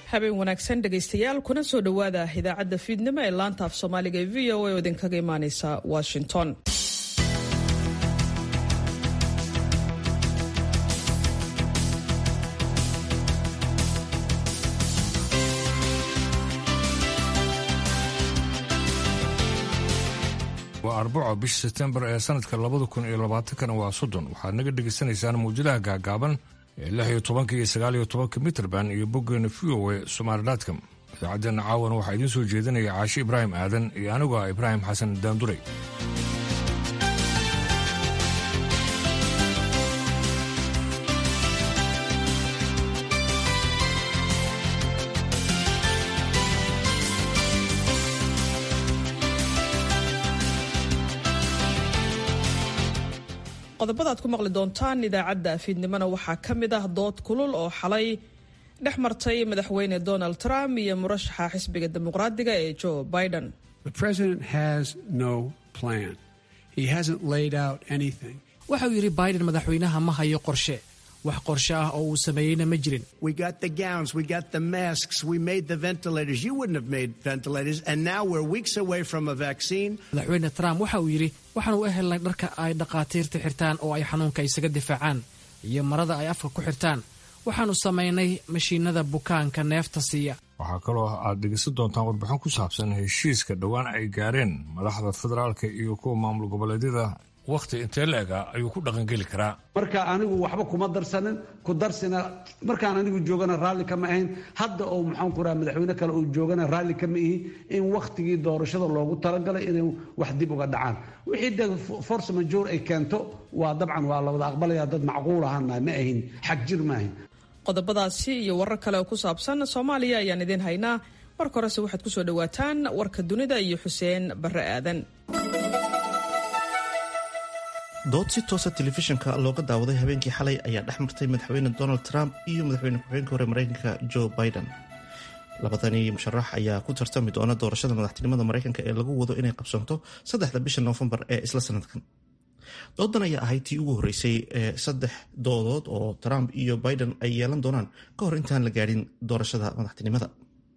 habeen wanaagsan dhegaystayaal kuna soo dhowaada idaacadda fiidnimo ee laanta af soomaaliga ee v o a oo idinkaga imaaneysa washington waa arbaco bisha sebtembar ee sanadka labada kun iyo labaatankana waa soddon waxaad naga dhegaysanaysaan mawjadaha gaagaaban ee lix iyo tobanka iyo sagaal iyo tobanka mitrband iyo boggeena v o e somaalidatcom idaacaddeena caawan waxaa idiin soo jeedinaya caashi ibraahim aadan iyo anigu ah ibraahim xasan daanduray qodobada ad ku maqli doontaan idaacadda fiidnimona waxaa ka mid ah dood kulul oo xalay dhex martay madaxweyne donald trump iyo murashaxa xisbiga dimuqraadiga ee joe biden waxauu yidhi biden madaxweynaha ma hayo qorshe wax qorshe ah oo uu sameeyeyna ma jirin madaxweyne trump waxa uu yidhi waxaanu u helnay dharka ay dhakhaatiirta xirtaan oo ay xanuunka isaga difaacaan iyo marada ay afka ku xirtaan waxaanu samaynay mashiinada bukaanka neefta siiya waxaa kaloo aad dhegeysan doontaan warbixin ku saabsan heshiiska dhowaan ay gaareen madaxda federaalka iyo kuwa maamul goboleedyada wakhti intee la-ega ayuu ku dhaqangeli karaa marka anigu waxba kuma darsanin ku darsina markaan anigu joogana raalli kama ahayn hadda oo maxaan ku raha madaxweyne kale uu joogana raalli kama ihi in wakhtigii doorashada loogu talagalay inay wax dib uga dhacaan wixii de force majoor ay keento waa dabcan waa la wada aqbalaya dad macquul ahaana ma ahin xag jir ma ahin qodobadaasi iyo warar kale oo ku saabsan soomaaliya ayaan idiin haynaa marka horese waxaad ku soo dhowaataan warka dunida iyo xuseen barre aadan dood si toosa telefishinka looga daawaday habeenkii xalay ayaa dhex martay madaxweyne donald trump iyo madaxweyne ku-xigeenka hore mareykanka joe biden labadani musharax ayaa ku tartami doona doorashada madaxtinimada mareykanka ee lagu wado inay qabsanto saddexda bisha noofembar ee isla sanadkan doodan ayaa ahayd tii ugu horreysay ee saddex doodood oo trump iyo biden ay yeelan doonaan ka hor intaan la gaadhin doorashada madaxtinimada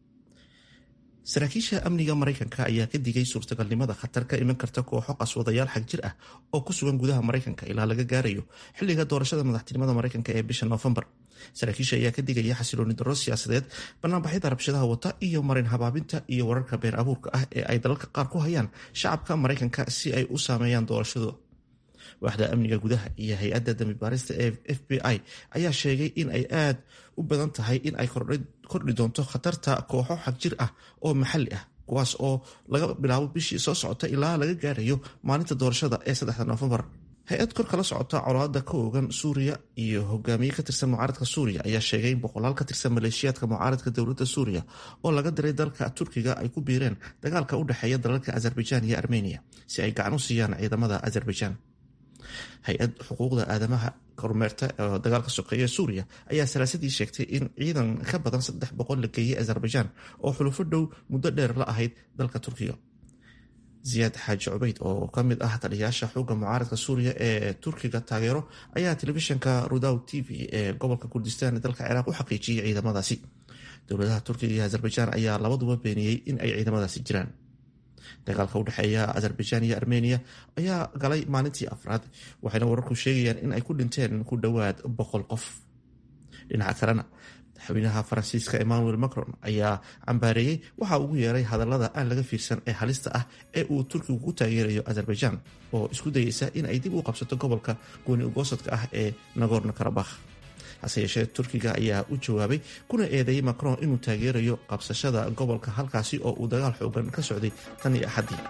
saraakiisha amniga mareykanka ayaa ka digay suurtagalnimada khatar ka iman karta kooxo qaswadayaal xag jir ah oo ku sugan gudaha mareykanka ilaa laga gaarayo xilliga doorashada madaxtinimada mareykanka ee bisha noofembar saraakiisha ayaa ka digaya xasilooni darro siyaasadeed banaanbaxyada rabshadaha wata iyo marin habaabinta iyo wararka been abuurka ah ee ay dalalka qaar ku hayaan shacabka mareykanka si ay u saameeyaan doorashadooda waaxda amniga gudaha iyo hay-adda dambi baarista ee f b i ayaa sheegay in ay aad u badan tahay in ay kordhi doonto khatarta kooxo xag jir ah oo maxalli ah kuwaas oo laga bilaabo bishii soo socota ilaa laga gaarayo maalinta doorashada ee saddexda noofembar hay-ad kor kala socota colaada ka oogan suuriya iyo hogaamiye ka tirsan mucaaradka suuriya ayaa sheegay in boqolaal ka tirsan maleeshiyaadka mucaaradka dowladda suuriya oo laga diray dalka turkiga ay ku biireen dagaalka u dhexeeya dalalka azerbaijan iyo armeniya si ay gacan u siiyaan ciidamada azerbaijan hay-ad xuquuqda aadamaha kormeerta oo dagaalka sokeeya suuriya ayaa salaasadii sheegtay in ciidan ka badan saddex boqol la geeyey azerbaijan oo xulufo dhow muddo dheer la ahayd dalka turkiga ziyaad xaaji cubeyd oo ka mid ah taliyayaasha xooga mucaaradka suuriya ee turkiga taageero ayaa telefishinka rudaw t v ee gobolka kurdistan ee dalka ciraaq u xaqiijiyey ciidamadaasi dowladaha turkiga iyo azerbaijan ayaa labaduba beeniyey in ay ciidamadaasi jiraan dagaalka u dhexeeya azerbaijan iyo armeniya ayaa galay maalintii afraad waxayna wararku sheegayaan in ay ku dhinteen ku dhowaad boqol qof dhinaca kalena madaxweynaha faransiiska emmanuel macron ayaa cambaareeyey waxa ugu yeeray hadallada aan laga fiirsan ee halista ah ee uu turkigu ku taageerayo azerbaijan oo isku dayeysa in ay dib u qabsato gobolka gooni ugoosadka ah ee nagorno karabakh hase yeeshee turkiga ayaa u jawaabay kuna eedeeyey macron inuu taageerayo qabsashada gobolka halkaasi oo uu dagaal xoogan ka socday tan iyo axaddii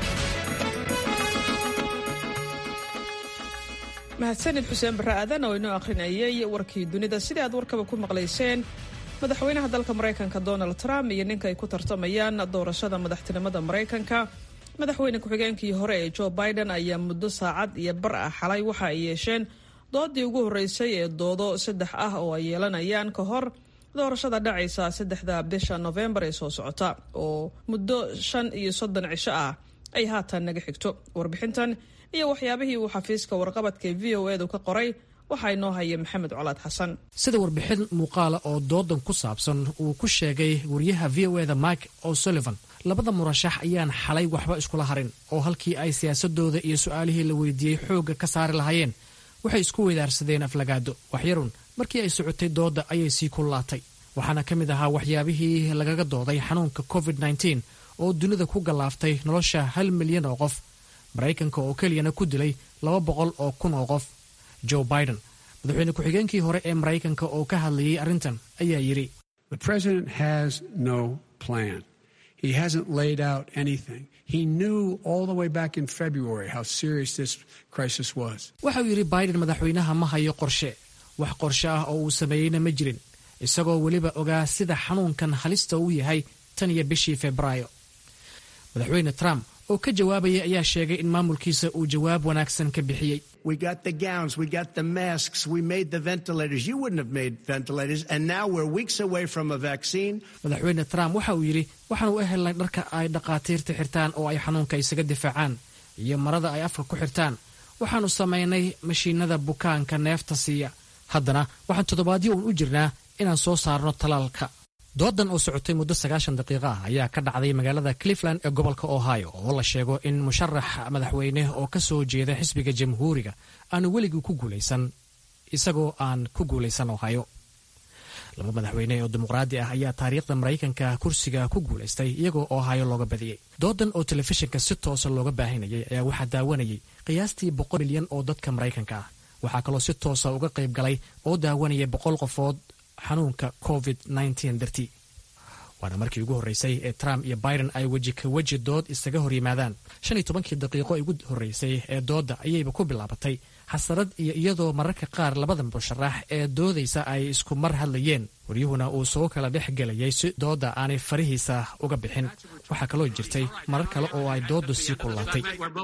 mahadsanid xuseen barre aadan oo inoo akhrinayay warkii dunida sidai aad warkaba ku maqlayseen madaxweynaha dalka maraykanka donald trump iyo ninka ay ku tartamayaan doorashada madaxtinimada maraykanka madaxweyne ku-xigeenkii hore ee joe biden ayaa muddo saacad iyo bar ah xalay waxa ay yeesheen doodii ugu horreysay ee doodo saddex ah oo ay yeelanayaan ka hor doorashada dhacaysa saddexda bisha nofembar ee soo socota oo muddo shan iyo soddon cisho ah ay haatan naga xigto warbixintan iyo waxyaabihii uu xafiiska warqabadka v o edu ka qoray waxaa inoo haya maxamed colaad xasan sida warbixin muuqaala oo doodan ku saabsan uu ku sheegay wariyaha v o eda mike o'sullivan labada murashax ayaan xalay waxba iskula harin oo halkii ay siyaasadooda iyo su-aalihii la weydiiyey xoogga ka saari lahaayeen waxay isku weydaarsadeen aflagaado waxyarun markii ay socotay doodda ayay sii kullaatay waxaana ka mid ahaa waxyaabihii lagaga dooday xanuunka covid nteen oo dunida ku gallaaftay nolosha hal milyan oo qof maraykanka oo keliyana ku dilay laba boqol oo kun oo qof joe biden madaxweyne ku-xigeenkii hore ee maraykanka oo ka hadlayay arrintan ayaa yidhi He hasn't laid out anything. He knew all the way back in February how serious this crisis was. waxa uu yidhi biden madaxweynaha ma hayo qorshe wax qorshe ah oo uu sameeyeyna ma jirin isagoo weliba ogaa sida xanuunkan halista uu yahay tan iyo bishii febraayo madaxweyne trump oo ka jawaabaya ayaa sheegay in maamulkiisa uu jawaab wanaagsan ka bixiyey We got the gowns, we got the masks, we made the ventilators. You wouldn't have made ventilators, and now we're weeks away from a vaccine. madaxweyne trump waxa uu yidhi waxaan u helnay dharka ay dhakhaatiirta xirtaan oo ay xanuunka isaga difaacaan iyo marada ay afka ku xirtaan waxaannu samaynay mashiinada bukaanka neefta siiya haddana waxaan toddobaadyo uun u jirnaa inaan soo saarno talaalka doodan oo socotay muddo sagaashan daqiiqo ah ayaa ka dhacday magaalada cleveland ee gobolka ohio oo la sheego in musharax madaxweyne oo ka soo jeeda xisbiga jamhuuriga aanu weligii ku guulaysan isagoo aan ku guulaysan ohio laba madaxweyne oo dimuqraadi ah ayaa taariikhda maraykanka kursiga ku guulaystay iyagoo ohio looga badiyey doodan oo telefishinka si toosa looga baahinayay ayaa waxaa daawanayay qiyaastii boqol milyan oo dadka maraykanka ah waxaa kaloo si toosa uga qayb galay oo daawanaya boqol qofood xanuunka covid dartii waana markii ugu horreysay ee trump iyo biden ay weji ka weji dood isaga hor yimaadaan shan iyo tobankii daqiiqo ugu horreysay ee doodda ayayba ku bilaabatay xasarad iyo iyadoo mararka qaar labada musharax ee doodaysa ay isku mar hadlayeen waryuhuna uu soo kala dhex gelayay si doodda aanay farihiisa uga bixin waxaa kaloo jirtay marar kale oo ay dooddu sii kullaatay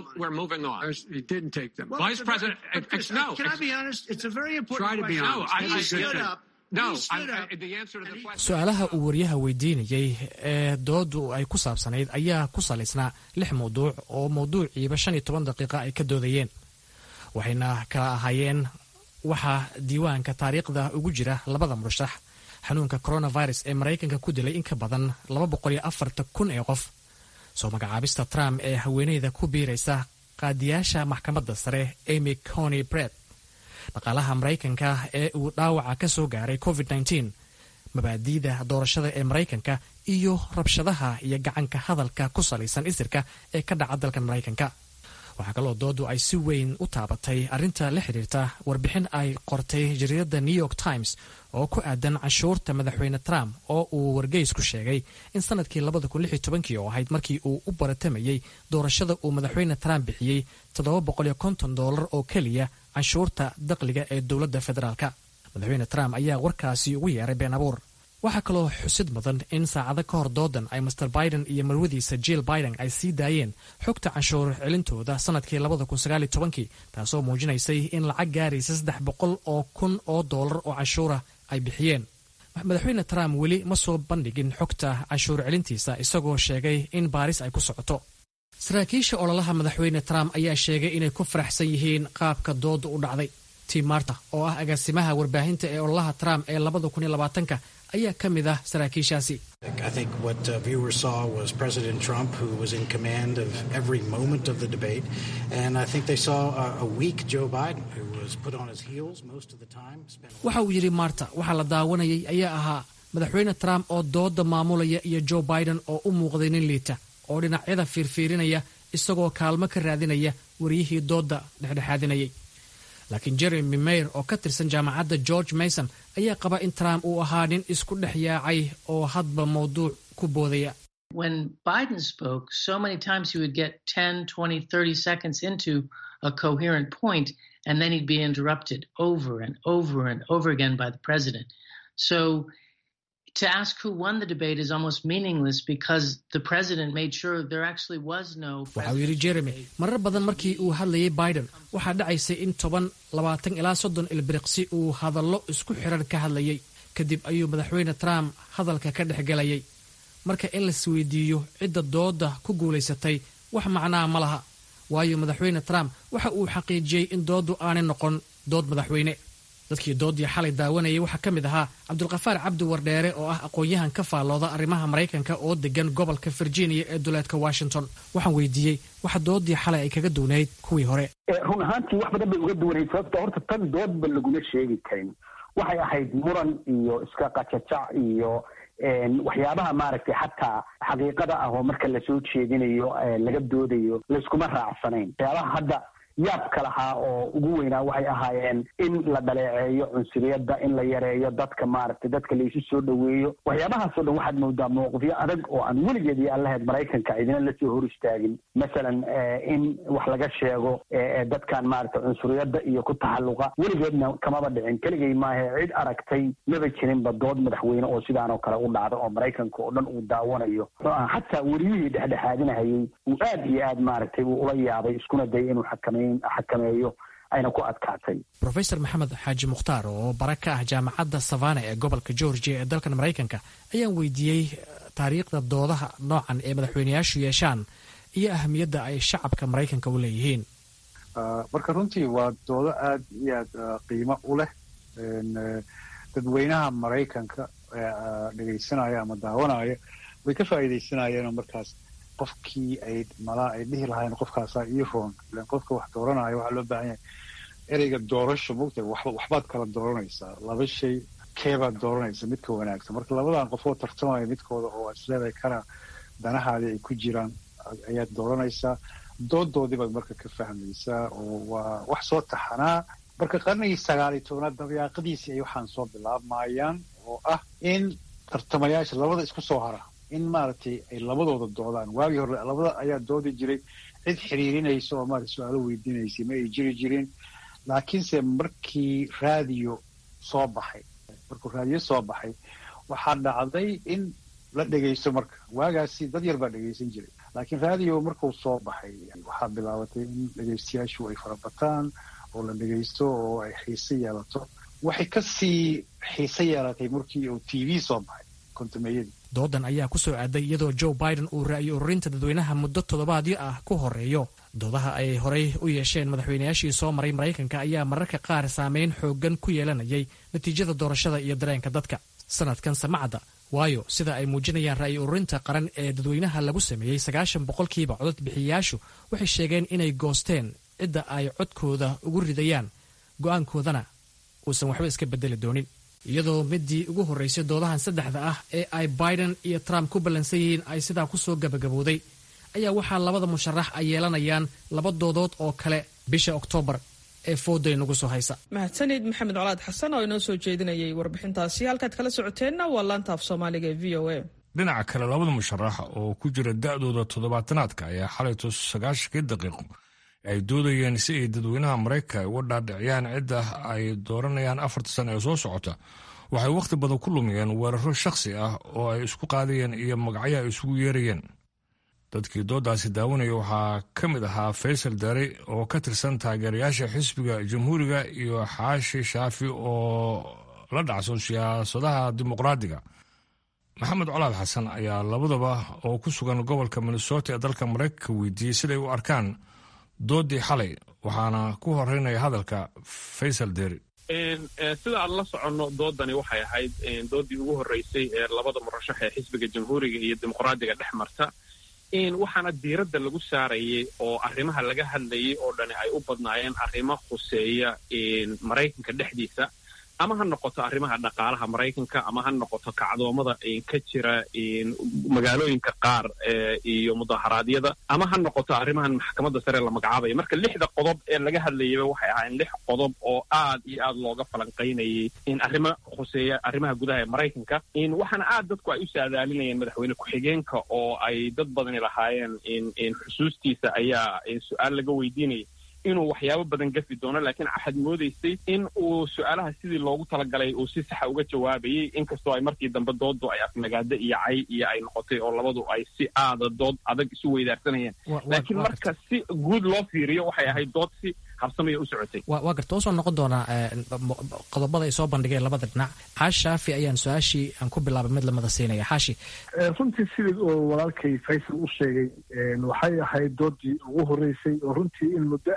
He didn't take them. Vice President, can I be honest? It's a very important Try to be question. honest. He stood up. No, he stood I- up. I- the answer to the question. su-aalaha uu waryaha weydiinayey ee dooddu ay ku saabsanayd ayaa ku salaysnaa lix mawduuc oo mawduuciiba shan iyo toban daqiiqa ay ka doodayeen waxayna kala ahaayeen waxaa diiwaanka taariikhda ugu jira labada murashax xanuunka coronavirus ee maraykanka ku dilay in ka badan laba boqol iyo afartan kun ee qof soo magacaabista trump ee haweeneyda ku biiraysa qaadiyaasha maxkamadda sare amy cony bret dhaqaalaha maraykanka ee uu dhaawaca ka soo gaaray covid mabaadi'da doorashada ee maraykanka iyo rabshadaha iyo gacanka hadalka ku salaysan isirka ee ka dhaca dalka maraykanka waxaa kaloo doodu ay si weyn u taabatay arrinta la xidhiirta warbixin ay qortay jariirada new york times oo ku aadan canshuurta madaxweyne trump oo uu wargeys ku sheegay in sanadkii oo ahayd markii uu u baratamayey doorashada uu madaxweyne trump bixiyey dolar oo keliya canshuurta dakhliga ee dowladda federaalka madaxweyne trump ayaa warkaasi ugu yeeray been abuur waxaa kaloo xusid mudan in saacado ka hor doodan ay master biden iyo marwadiisa jill biden ay sii daayeen xogta canshuur celintooda sanadkii taasoo muujinaysay in lacag gaaraysa saddex boqol oo kun oo doolar oo canshuura ay bixiyeen madaxweyne trump weli ma soo bandhigin xogta canshuur celintiisa isagoo sheegay in baaris ay ku socoto saraakiisha ololaha madaxweyne trump ayaa sheegay inay ku faraxsan yihiin qaabka dooda u dhacday tim marta oo ah agaasimaha warbaahinta ee ololaha trump ee ka ayaa ka mid ah saraakiishaasi I think what uh, viewers saw was President Trump, who was in command of every moment of the debate, and I think they saw a, a weak Joe Biden, who was put on his heels most of the time. Spent waxa uu yidhi marta waxaa la daawanayay ayaa ahaa madaxweyne trump oo dooda maamulaya iyo joe biden oo u muuqday nin liita oo dhinacyada fiirfiirinaya isagoo kaalmo ka raadinaya wariyihii dooda dhexdhexaadinayay laakiin jeremy mayer oo ka tirsan jaamacadda george mason ayaa qaba in trump uu ahaa nin isku dhex yaacay oo hadba mawduuc ku boodaya when Biden spoke, so many times he would get 10, 20, 30 seconds into a coherent point, and then he'd be interrupted over and over and over again by the president. So to ask who won the debate is almost meaningless because the president made sure there actually was no. waxa uu yidhi jeremy marar badan markii uu hadlayay biden waxaa dhacaysay in toban labaatan ilaa soddon ilbiriqsi uu hadallo isku xiran ka hadlayay kadib ayuu madaxweyne trump hadalka ka dhex gelayay marka in laisweydiiyo cidda dooda ku guulaysatay wax macnaa ma laha waayo madaxweyne trump waxa uu xaqiijiyey in dooddu aanay noqon dood madaxweyne dadkii doodii xalay daawanayay waxaa ka mid ahaa cabdulkafaar cabdi wardheere oo ah aqoon-yahan ka faallooda arrimaha maraykanka oo degan gobolka virginia ee duleedka washington waxaan weydiiyey waxa doodii xalay ay kaga duwnayd kuwii hore run ahaantii wax badan bay uga duwanayd sababta horta tan doodba laguma sheegi karin waxay ahayd muran iyo iska qajajac iyo waxyaabaha maaragtay xataa xaqiiqada ah oo marka lasoo jeedinayo laga doodayo layskuma raacsanayn waxyaabaha hadda yaabka lahaa oo ugu weynaa waxay ahaayeen in la dhaleeceeyo cunsuriyadda in la yareeyo dadka maaragtay dadka laysu soo dhoweeyo waxyaabahaasoo dhan waxaad moodaa mowqifyo adag oo aan weligeed iyo aan lahayd maraykanka idina lasoo hor istaagin masalan in wax laga sheego dadkan maaragtay cunsuriyadda iyo ku taxalluqa weligeedna kamaba dhicin keligay maahe cid aragtay maba jirinba dood madaxweyne oo sidaan oo kale u dhacda oo maraykanka oo dhan uu daawanayo xataa weliyihii dhexdhexaadinahayey uu aad iyo aad maaragtay uu ula yaabay iskuna dayay inuu xakamay xakameeyo ayna ku adkaatay rofeor maxamed xaaji mukhtaar oo bara ka ah jaamacadda savana ee gobolka georgia ee dalkan maraykanka ayaan weydiiyey taariikhda doodaha noocan ee madaxweyneyaashu yeeshaan iyo ahamiyadda ay shacabka maraykanka u leeyihiin marka runtii waa doodo aad iyo aad qiimo u leh dadweynaha maraykanka dhegaysanaya ama daawanaya way ka faa'iidaysanayeenoo markaas qofkii ay malaa ay dhihi lahayn qofkaasaa ii roon ilan qofka wax dooranaya waxaa loo baahan yahay ereyga doorasho mogtahay waxba waxbaad kala dooranaysaa laba shay keebaad dooranaysa midka wanaagsan marka labadan qofoo tartamaya midkooda oo isleedahay kana danahaadii ay ku jiraan ayaad dooranaysaa doodoodii baad marka ka fahmaysaa oo waa wax soo taxanaa marka qarnigii sagaal iyo tobnaad dabayaaqadiisii ay waxaan soo bilaabmayaan oo ah in tartamayaasha labada isku soo hara in maaragtay ay labadooda doodaan waagii hore labada ayaa doodi jiray cid xiriirinaysa oo maarata su-aalo weydiinaysay ma ay jiri jirin laakiinse markii raadiyo soo baxay markuu raadiyo soo baxay waxaa dhacday in la dhegaysto marka waagaasi dad yar baa dhegaysan jiray laakiin raadiyo markuu soo baxay waxaa bilaabatay in dhegaystayaashu ay farabataan oo la dhegaysto oo ay xiise yeelato waxay kasii xiise yeelatay markii uu t v soo baxay kontumeeyadii doodan ayaa ku soo aaday iyadoo joe biden uu ra'yo ururinta dadweynaha muddo toddobaadyo ah ku horeeyo doodaha ay horey u yeesheen madaxweynayaashii soo maray maraykanka ayaa mararka qaar saameyn xooggan ku yeelanayay natiijada doorashada iyo dareenka dadka sanadkan samacadda waayo sida ay muujinayaan ra'yo ururinta qaran ee dadweynaha lagu sameeyey sagaashan boqolkiiba codod bixiyayaashu waxay sheegeen inay goosteen cidda ay codkooda ugu ridayaan go'aankoodana uusan waxba iska bedeli doonin iyadoo midii ugu horraysay doodahan saddexda ah ee ay biden iyo trump ku ballansan yihiin ay sidaa ku soo gabagaboobday ayaa waxaa labada musharax ay yeelanayaan laba doodood oo kale bisha oktoobar ee fooday nagu soo haysa mahadsanid maxamed colaad xasan oo inoo soo jeedinayay warbixintaasi halkaad kala socoteenna waa laanta af soomaaliga ee v o a dhinaca kale labada musharax oo ku jira da'dooda toddobaatanaadka ayaa xalayto sagaashankii daqiiqo ay doodayeen si ay dadweynaha maraykanka uga dhaadhiciyaan cidda ay dooranayaan afarta sana ee soo socota waxay wakhti badan ku lumiyeen weeraro shakhsi ah oo ay isku qaadayeen iyo magacyo ay isugu yeerayeen dadkii doodaasi daawanaya waxaa ka mid ahaa faysal dare oo ka tirsan taageerayaasha xisbiga jamhuuriga iyo xaashi shaafi oo la dhacso siyaasadaha dimuqraadiga maxamed colaad xasan ayaa labadaba oo ku sugan gobolka minnesota ee dalka maraykanka weydiiyey siday u arkaan doodii xalay waxaana ku horeynaya hadalka faysal deri sida aan la soconno doodani waxay ahayd doodii ugu horreysay ee labada murashax ee xisbiga jamhuuriga iyo dimuqraadiga dhex marta waxaana diiradda lagu saarayay oo arrimaha laga hadlayay oo dhani ay u badnaayeen arrimo khuseeya maraykanka dhexdiisa ama ha noqoto arrimaha dhaqaalaha maraykanka ama ha noqoto kacdoomada ka jira magaalooyinka qaar iyo mudaharaadyada ama ha noqoto arrimahan maxkamadda sare la magacaabaya marka lixda qodob ee laga hadlayaba waxay ahaayeen lix qodob oo aad iyo aad looga falanqaynayay in arrimo khuseeya arrimaha gudaha ee maraykanka waxaana aad dadku ay u saadaalinayeen madaxweyne ku-xigeenka oo ay dad badani lahaayeen xusuustiisa ayaa su-aal laga weydiinayay inuu waxyaabo badan gafi doono laakiin waxaad moodaysay in uu su-aalaha sidii loogu talagalay uu si saxa uga jawaabayay inkastoo ay markii dambe doodu ay afmagaado iyo cay iyo ay noqotay oo labadu ay si aada dood adag isu weydaarsanayeen laakiin marka si guud loo fiiriyo waxay ahayd dood si habsamaya u socotay waa garta usoo noqon doonaa qodobada ay soo bandhigeen labada dhinac xaashi shaafi ayaan su-aashii aan ku bilaabay mid lamada siinaya xaashi runtii sidii oo walaalkay faysal u sheegay waxay ahayd doodii ugu horreysay oo runtii in muddo ah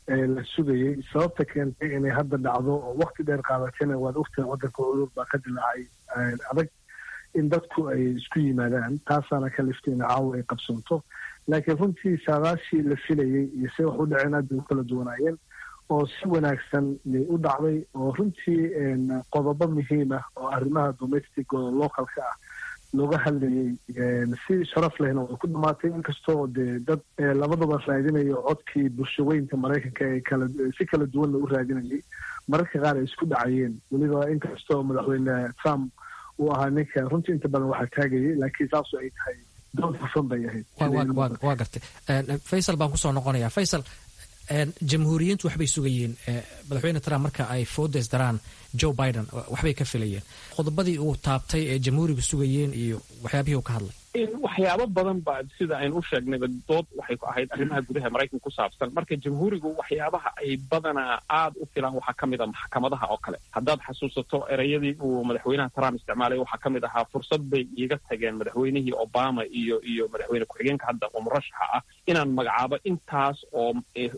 la sugayey sababta keentay inay hadda dhacdo oo wakti dheer qaadatayna waad ogtahay waddanka cudur baa ka dilaacay adag in dadku ay isku yimaadaan taasaana ka liftay in caawa ay qabsoonto laakiin runtii saadaashii la filayey iyo se wax u dhaceen aad bay u kala duwanaayeen oo si wanaagsan yay u dhacday oo runtii qodobo muhiim ah oo arrimaha domestic oo localka ah looga hadlayey si sharaf lehna way ku dhamaatay inkastoo dee dad labadaba raadinayo codkii bulshaweynka maraykanka ee kala si kala duwanna u raadinayay mararka qaar ay isku dhacayeen weliba inkastoo madaxweyne trump uu ahaa ninka runtii inta badan waxaa taagayay laakiin saasu ay tahay dood hufan bay ahayd waa gartay faysal baan kusoo noqonaya faysal jamhuuriyiintu waxbay sugayeen madaxweyne trump marka ay foodes daraan joe biden waxbay ka filayeen qodobadii uu taabtay ee jamhuurigu sugayeen iyo waxyaabihii uu ka hadlay waxyaabo badan ba sida aynu u sheegnayba dood waxay ku ahayd arrimaha gudaha maraykanka ku saabsan marka jamhuurigu waxyaabaha ay badanaa aad u filaan waxaa ka mid a maxkamadaha oo kale haddaad xasuusato ereyadii uu madaxweynaha trump isticmaalay waxaa ka mid ahaa fursad bay iiga tageen madaxweynihii obama iyo iyo madaxweyne ku-xigeenka hadda oo murashaxa ah inaan magacaabo intaas oo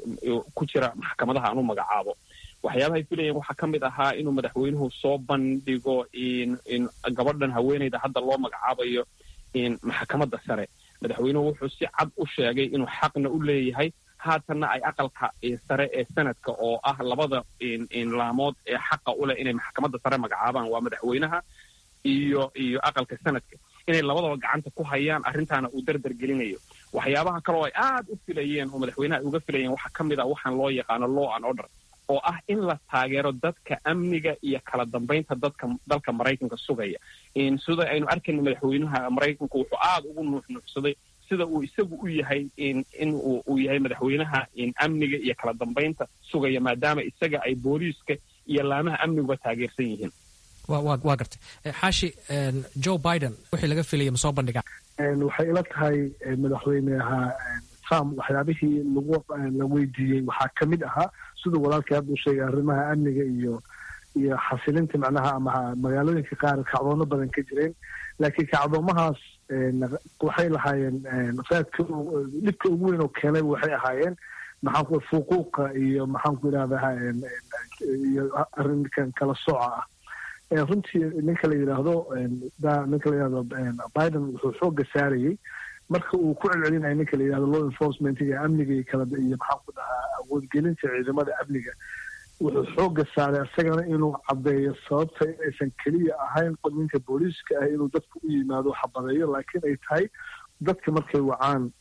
ku jira maxkamadaha aan u magacaabo waxyaabahay filayeen waxaa ka mid ahaa inuu madaxweynuhu soo bandhigo in gabadhan haweeneyda hadda loo magacaabayo maxkamadda sare madaxweynuhu wuxuu si cad u sheegay inuu xaqna u leeyahay haatanna ay aqalka sare ee sanadka oo ah labada laamood ee xaqa u leh inay maxkamadda sare magacaabaan waa madaxweynaha iyo iyo aqalka sanadka inay labadaba gacanta ku hayaan arrintaana uu dardar gelinayo waxyaabaha kaleo ay aad u filayeen oo madaxweynaha ay uga filayeen waxaa ka mid ah waxaan loo yaqaano law and order oo ah in la taageero dadka amniga iyo kala dambaynta dadka dalka maraykanka sugaya sida aynu arkayna madaxweynaha maraykanku wuxuu aada ugu nuuxnuuxsaday sida uu isagu u yahay in uu yahay madaxweynaha amniga iyo kala dambaynta sugaya maadaama isaga ay booliiska iyo laamaha amniguba taageersan yihiin waa gartay xaashi joe biden wixii laga filaya ma soo bandhigaa waxay ila tahay madaxweyneha trump waxyaabihii lagu la weydiiyey waxaa ka mid ahaa siduu walaalkii hadda u sheegay arrimaha amniga iyo iyo xasilinta macnaha ama magaalooyinka qaar kacdoono badan ka jireen laakiin kacdoomahaas waxay lahaayeen raadka dhibka ugu weyn oo keenay waxay ahaayeen maxaanku fuquuqa iyo maxaanku idhahdaa iyo arrinkan kala sooca ah runtii ninka la yidhaahdo ninka la yidhahdo biden wuxuu xooga saarayey marka uu ku celcelinayo ninka la yidhahdo law enforcementiga amniga iyo kala iyo maxaan ku dhahaa awoodgelinta ciidamada amniga wuxuu xooga saaray isagana inuu caddeeyo sababta inaysan keliya ahayn ninka booliiska ah inuu dadku u yimaado xabadeeyo laakiin ay tahay dadka markay wacaan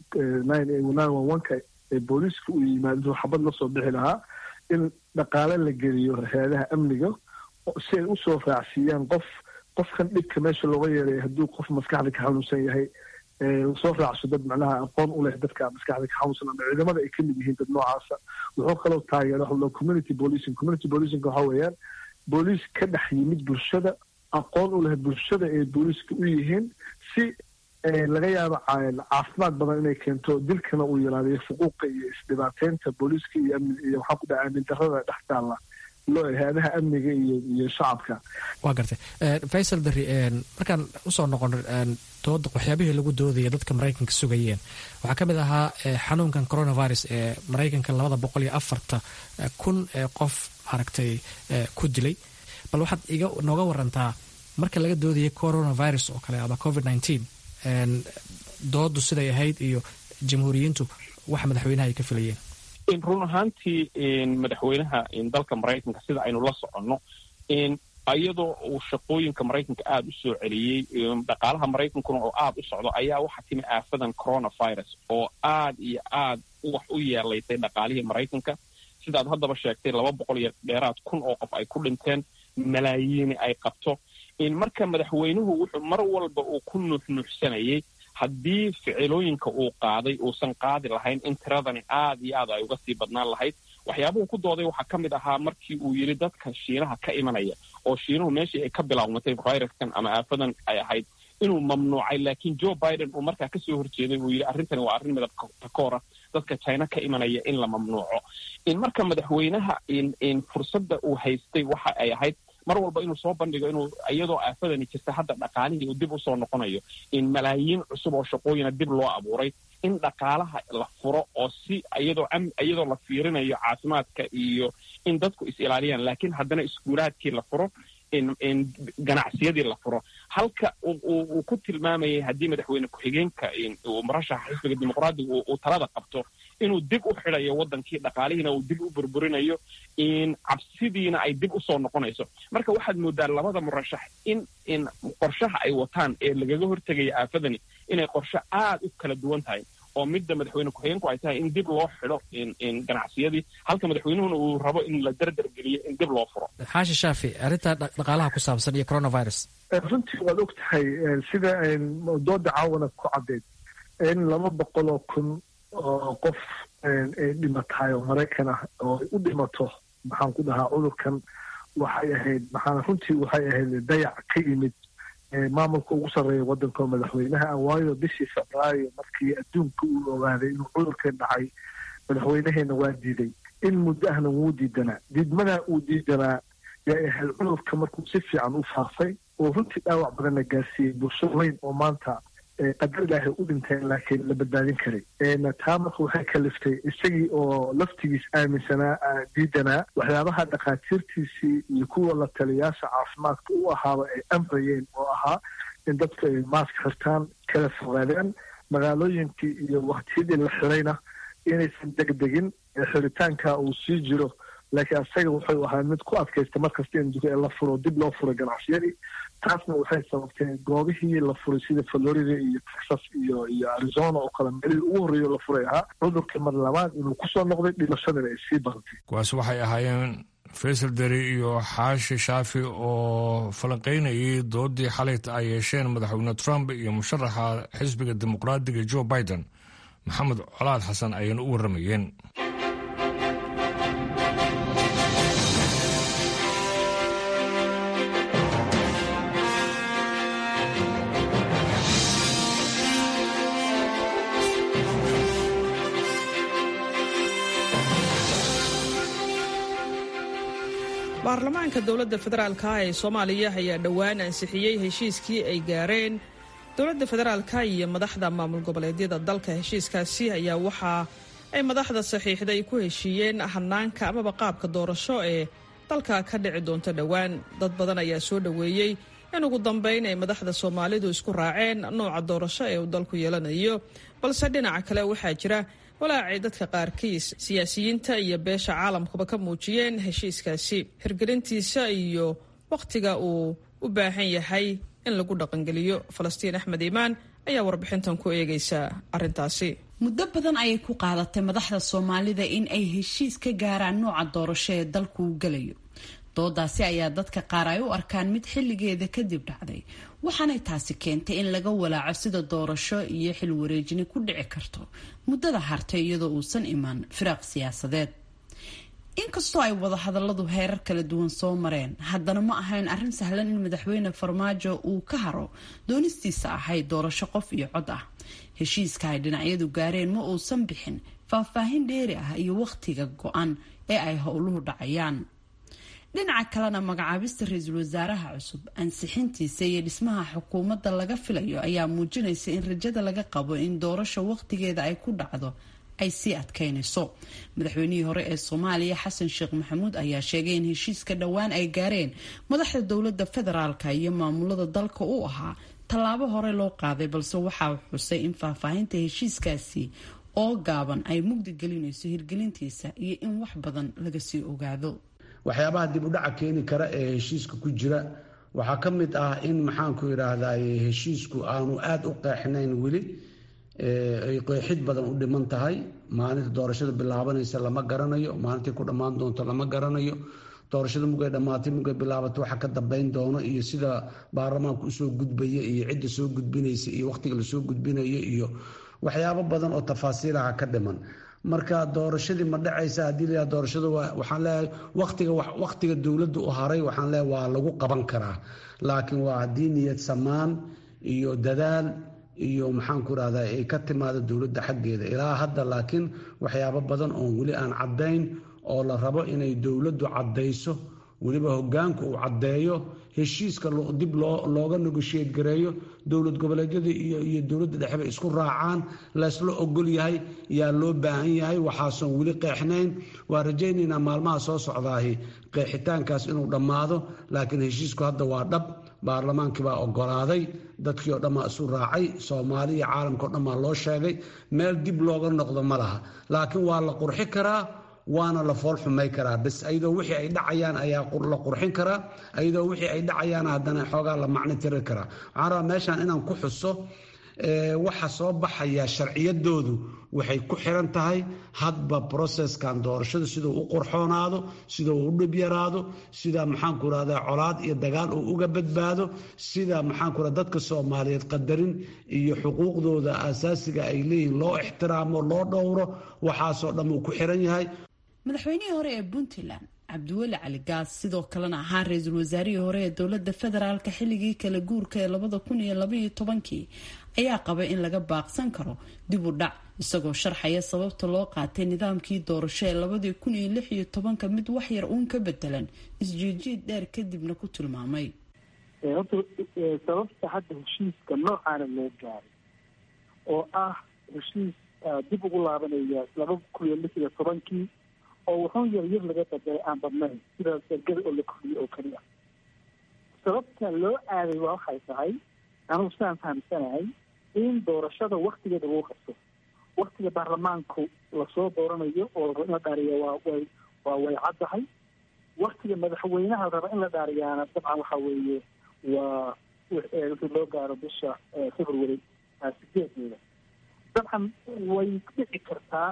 ka ee booliiska u yimaado inuu xabad la soo bixi lahaa in dhaqaale la geliyo hay-adaha amniga si ay usoo raacsiiyaan qof qofkan dhibka meesha looga yeeray hadduu qof maskaxda ka xanuunsan yahay lasoo raacso dad macnaha aqoon u leh dadka maskaxda ka xanuunsan ama ciidamada ay ka mid yihiin dad noocaasa wuxuu kaloo taageera waxa loo community policing community policing waxa weeyaan booliis ka dhex yimid bulshada aqoon u leh bulshada ay booliiska u yihiin si laga yaabo caafimaad badan inay keento dilkana uu yaraadayo fuquuqa iyo isdhibaateynta booliiska iyo iyo waxaa ku dhaca aamin darrada dhex taalla hay-adaha amniga iyo iyo shacabka waa gartay faysal berri markaan usoo noqono dooda waxyaabihii lagu doodaya dadka maraykanka sugayeen waxaa ka mid ahaa xanuunkan coronavirus ee maraykanka labada boqol iyo afarta kun ee qof maaragtay ku dilay bal waxaad iga nooga warantaa marka laga doodayay coronavirus oo kale ama covid nineteen doodu siday ahayd iyo jamhuuriyiintu waxa madaxweynaha ay ka filayeen run ahaantii madaxweynaha dalka maraykanka sida aynu la soconno iyadoo uu shaqooyinka maraykanka aada u soo celiyey dhaqaalaha maraykankuna oo aada u socdo ayaa waxaa timi aafadan coronavirus oo aad iyo aad wax u yeelaysay dhaqaalihii maraykanka sidaad haddaba sheegtay laba boqol iyo dheeraad kun oo qof ay ku dhinteen malaayiini ay qabto marka madaxweynuhu wuxuu mar walba uu ku nuuxnuuxsanayay haddii ficilooyinka uu qaaday uusan qaadi lahayn in tiradani aad iyo aad ay uga sii badnaan lahayd waxyaabuhu ku dooday waxaa ka mid ahaa markii uu yidhi dadka shiinaha ka imanaya oo shiinuhu meeshii ay ka bilaawmatay viruskan ama aafadan ay ahayd inuu mamnuucay laakiin joe biden uu markaa kasoo horjeeday uu yidhi arrintani waa arrin midab takoora dadka china ka imanaya in la mamnuuco marka madaxweynaha fursadda uu haystay waxa ay ahayd mar walba inuu soo bandhigo inuu iyadoo aafadani jirta hadda dhaqaalihii uu dib usoo noqonayo in malaayiin cusub oo shaqooyina dib loo abuuray in dhaqaalaha la furo oo si iyadoo iyadoo la fiirinayo caafimaadka iyo in dadku is ilaaliyaan laakiin haddana iskuulaadkii la furo ganacsiyadii la furo halka uu ku tilmaamayay haddii madaxweyne ku-xigeenka murashaxa xisbiga dimuqraadiga uu talada qabto inuu dib u xidayo waddankii dhaqaalihiina uu dib u burburinayo cabsidiina ay dib usoo noqonayso marka waxaad moodaa labada murashax in in qorshaha ay wataan ee lagaga hortegaya aafadani inay qorshe aad u kala duwan tahay oo midda madaxweyne ku-xigeenku ay tahay in dib loo xido ganacsiyadii halka madaxweynuhuna uu rabo in la dardargeliyo in dib loo furo xaashi shaafi arrinta dhaqaalaha ku saabsan iyo coronavirus runtii waad og tahay sida dooda caawana ku caddeyd in laba boqol oo kun oo qof ay dhimatahay oo maraykan ah oo u dhimato maxaan ku dhahaa cudurkan waxay ahayd maxaa runtii waxay ahayd dayac ka yimid maamulka ugu sarreeya waddanka oo madaxweynaha ah waayo bishii febraayo markii adduunka uu ogaaday inuu cudurkan dhacay madaxweynaheena waa diiday in muddo ahna wuu diidanaa diidmadaa uu diidanaa yaa ahayd cudurka markuu si fiican u faafay oo runtii dhaawac badanna gaarsiiyey bulsho weyn oo maanta qadar ilaahay u dhinteen laakiin la badbaadin karay taa marka waxay kaliftay isagii oo laftigiis aaminsanaa diidanaa waxyaabaha dhakhaatiirtiisii iyo kuwa la taliyaasha caafimaadka u ahaaba ay amrayeen oo ahaa in dadku ay maask xirtaan kala fogaadaan magaalooyinkii iyo waktiyadii la xirayna inaysan degdegin xiritaanka uu sii jiro laakiin asaga wuxuu ahaa mid ku adkaysta markasta in la furo dib loo furo ganacsiyadii taasna waxay sababtay goobihii la furay sida florida iyo texas iyo iyo arizona oo kale meelihii ugu horreeyo la furay ahaa cudurka mar labaad inuu kusoo noqday dhimashadana ay sii badatay kuwaas waxay ahaayeen faysal deri iyo xaashi shaafi oo falanqaynayay doodii xalayta ay yeesheen madaxweyne trump iyo musharaxa xisbiga dimuqraadiga joe biden maxamed colaad xasan ayayna u warramayeen baarlamaanka dowladda federaalka ah ee soomaaliya ayaa dhowaan ansixiyey heshiiskii ay gaareen dowladda federaalka iyo madaxda maamul goboleedyada dalka heshiiskaasi ayaa waxa ay madaxda saxiixday ku heshiiyeen hanaanka amaba qaabka doorasho ee dalka ka dhici doonta dhowaan dad badan ayaa soo dhoweeyey in ugu dambeyn ay madaxda soomaalidu isku raaceen nooca doorasho ee uu dalku yeelanayo balse dhinaca kale waxaa jira walaacay dadka qaarkiis siyaasiyiinta iyo beesha caalamkuba ka muujiyeen heshiiskaasi hirgelintiisa iyo wakhtiga uu u baahan yahay in lagu dhaqangeliyo falastiin axmed iimaan ayaa warbixintan ku eegaysa arrintaasi muddo badan ayay ku qaadatay madaxda soomaalida in ay heshiis ka gaaraan nooca doorasho ee dalku uu gelayo doodaasi ayaa dadka qaar ay u arkaan mid xilligeeda kadib dhacday waxaanay taasi keentay in laga walaaco sida doorasho iyo xil wareejini ku dhici karto muddada hartay iyadoo uusan iman firaaq siyaasadeed inkastoo ay wadahadaladu heerar kala duwan soo mareen haddana ma ahayn arrin sahlan in madaxweyne farmaajo uu ka haro doonistiisa ahayd doorasho qof iyo cod ah heshiiska ay dhinacyadu gaareen ma uusan bixin faahfaahin dheeri ah iyo wakhtiga go-an ee ay howluhu dhacayaan dhinaca kalena magacaabista ra-iisul wasaaraha cusub ansixintiisa iyo dhismaha xukuumadda laga filayo ayaa muujinaysa in rajada laga qabo in doorasho wakhtigeeda ay ku dhacdo ay sii adkaynayso madaxweynihii hore ee soomaaliya xasan sheekh maxamuud ayaa sheegay in heshiiska dhowaan ay gaareen madaxda dowladda federaalka iyo maamulada dalka u ahaa tallaabo hore loo qaaday balse waxaa xusay in faahfaahinta heshiiskaasi oo gaaban ay mugdi gelinayso hirgelintiisa iyo in wax badan laga sii ogaado waxyaabaha dib u dhaca keeni kara ee heshiiska ku jira waxaa ka mid ah in maxaanku idhaahday heshiisku aanu aada u qeexnayn weli ay qeexid badan u dhiman tahay maalinta doorashada bilaabanaysa lama garanayo maalintii ku dhammaan doonto lama garanayo doorashada mugay dhammaatay mugay bilaabato waxa ka dambeyn doono iyo sida baarlamaanku usoo gudbaya iyo cidda soo gudbinaysa iyo wakhtiga lasoo gudbinayo iyo waxyaabo badan oo tafaasiilaha ka dhiman marka doorashadii ma dhacaysa haddii la doorashada waxaan leeyahay waqtiga waqtiga dowladda u haray waxaan leeyahay waa lagu qaban karaa laakiin waa haddii niyad samaan iyo dadaal iyo maxaanku irahdaa ay ka timaado dowladda xaggeeda ilaa hadda laakiin waxyaabo badan oon weli aan caddayn oo la rabo inay dowladdu caddayso weliba hogaanku uu caddeeyo heshiiska dib looga negoshiyad gareeyo dowlad goboleedyada iyo dowladda dhexeba isku raacaan laysla ogol yahay yaa loo baahan yahay waxaasoon weli qeexnayn waa rajaynaynaa maalmaha soo socdaahi qeexitaankaas inuu dhammaado laakiin heshiisku hadda waa dhab baarlamaankii baa ogolaaday dadkii oo dhan baa isu raacay soomaali iyo caalamka o dhan baa loo sheegay meel dib looga noqdo ma laha laakiin waa la qurxi karaa waana la fool xumay karaa bas ayadoo wixii ay dhacayaan ayaa la qurxin karaa ayadoo wixii ay dhacayaan haddana xoogaa la macno tiri karaa waxaan rabaa meeshaan inaan ku xuso waxa soo baxaya sharciyadoodu waxay ku xiran tahay hadba broceskan doorashada siduu u qurxoonaado sida uu u dhib yaraado sida maxaanku rahdaa colaad iyo dagaal uu uga badbaado sida maxaanku ra dadka soomaaliyeed qadarin iyo xuquuqdooda asaasiga ay leeyihiin loo ixtiraamo loo dhowro waxaasoo dhan uu ku xiran yahay madaxweynihii hore ee puntland cabdiweli cali gaas sidoo kalena ahaa ra-iisul wasaarihii hore ee dowlada federaalka xilligii kala guurka ee labada kun iyo labaiyo tobankii ayaa qaba in laga baaqsan karo dib u dhac isagoo sharxaya sababta loo qaatay nidaamkii doorasho ee labadii kun iyo lix iyo tobanka mid waxyar uun ka bedelan isjiijiid dheer kadibna ku tilmaamay horta sababta hadda heshiiska noocaana loo gaaray oo ah heshiis dib ugu laabanaya laba kun iyo lix iyo tobankii oo wuxuu yar yar laga bedelay aan badnayn sida ergada oo la kordhiyay oo keliya sababta loo aaday waa waxay tahay anugu sidaan fahamsanahay in doorashada waktigeeda lagu qabto waktiga baarlamaanku lasoo dooranayo oo la rabo in la dhaariya waa way waa way caddahay waktiga madaxweynaha la raba in la dhaariyaana dabcan waxa weeye waa wixii loo gaaro bisha february sideedeeda dabcan way dhici kartaa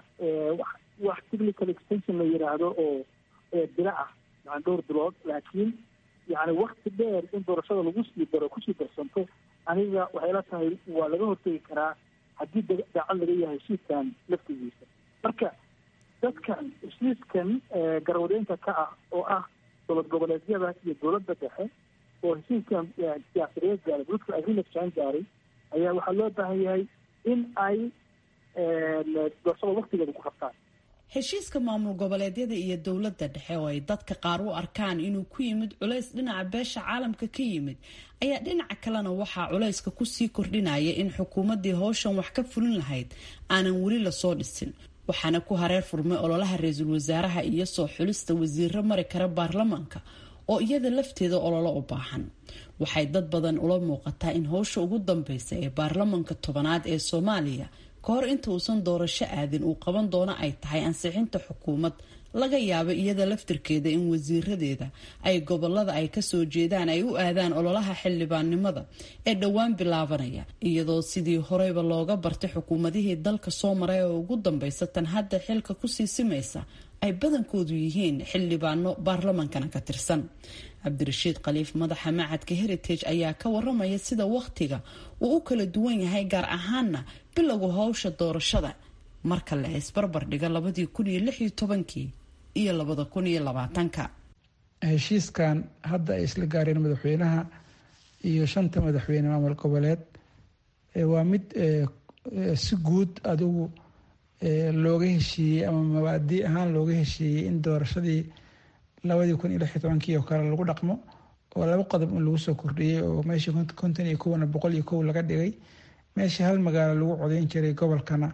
wax technical extension la yiraahdo oo bila ah yani dhowr bilood laakiin yani wakti dheer in doorashada lagu sii daro kusii darsanto aniga waxay la tahay waa laga hortegi karaa haddii daacad laga yahay heshiiskan laftigiisa marka dadkan heshiiskan garwadeenka ka ah oo ah dowlad goboleedyada iyo dowladda dhexe oo heshiiskan siyaasiyeed gaaray political agreement jaan gaaray ayaa waxaa loo baahan yahay in ay doorashada waktigeeda ku qabtaan heshiiska maamul goboleedyada iyo dowladda dhexe oo ay dadka qaar u arkaan inuu ku yimid culays dhinaca beesha caalamka ka yimid ayaa dhinaca kalena waxaa culayska kusii kordhinaya in xukuumaddii howshan wax ka fulin lahayd aanan weli lasoo dhisin waxaana ku hareer furmay ololaha ra-iisul wasaaraha iyo soo xulista wasiiro mari kara baarlamaanka oo iyada lafteeda ololo u baahan waxay dad badan ula muuqataa in howsha ugu dambeysa ee baarlamanka tobanaad ee soomaaliya ka hor inta uusan doorasho aadin uu qaban doono ay tahay ansixinta xukuumad laga yaabo iyada laftirkeeda in wasiiradeeda ay gobolada ay kasoo jeedaan ay u aadaan ololaha xildhibaannimada ee dhowaan bilaabanaya iyadoo sidii horeyba looga bartay xukuumadihii dalka soo maray oo ugu dambeysa tan hadda xilka kusii simaysa ay badankoodu yihiin xildhibaano baarlamankana ka tirsan cabdirashiid khaliif madaxa macadka heritage ayaa ka waramaya sida wakhtiga uu u kala duwan yahay gaar ahaana bilowga howsha doorashada marka la isbarbar dhiga labadii kun iyo lix iyo tobankii iyo labada kun iyo labaatanka heshiiskan hadda ay isla gaareen madaxweynaha iyo shanta madaxweyne maamul goboleed waa mid si guud adigu looga heshiiyey ama mabaadi ahaan looga heshiiyey in doorashadii labadii kun iyo lix iyo tobankii oo kale lagu dhaqmo oo laba qodob in lagu soo kordhiyey oo meeshii konton iyo kowna boqol iyo kow laga dhigay meeshii hal magaalo lagu codeyn jiray gobolkana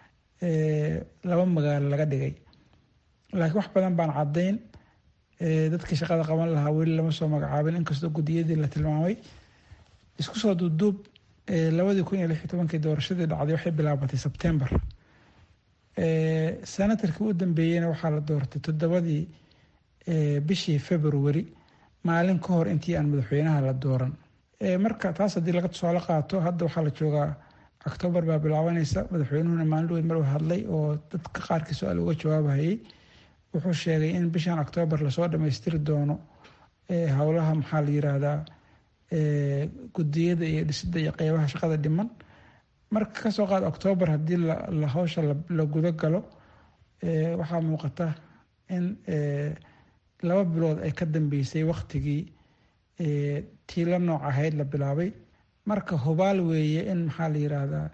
laba magaalo laga dhigay laakiin wax badan baan caddayn dadkii shaqada qaban lahaa weli lama soo magacaabin inkastoo guddiyadii la tilmaamay isku soo duubduub labadii kun iyo lix iyo tobankii doorashadii dhacday waxay bilaabatay sebtembar sanatarkii u dambeeyeyna waxaa la doortay toddobadii bishii february maalin ka hor intii aan madaxweynaha la dooran marka taas haddii laga tusaale qaato hadda waxaa la joogaa octoobar baa bilaabanaysa madaxweynuhuna maalin dhoweyd mar hadlay oo dadka qaarkii su-aal uga jawaabahayay wuxuu sheegay in bishan octoobar lasoo dhammaystiri doono howlaha maxaa la yiraahdaa gudiyada iyo dhisida iyo qeybaha shaqada dhiman marka kasoo qaad octoobar haddii la hawsha la guda galo waxaa muuqata in laba bilood ay ka dambeysay waktigii tii la nooc ahayd la bilaabay marka hubaal weeye in maxaa la yiraahdaa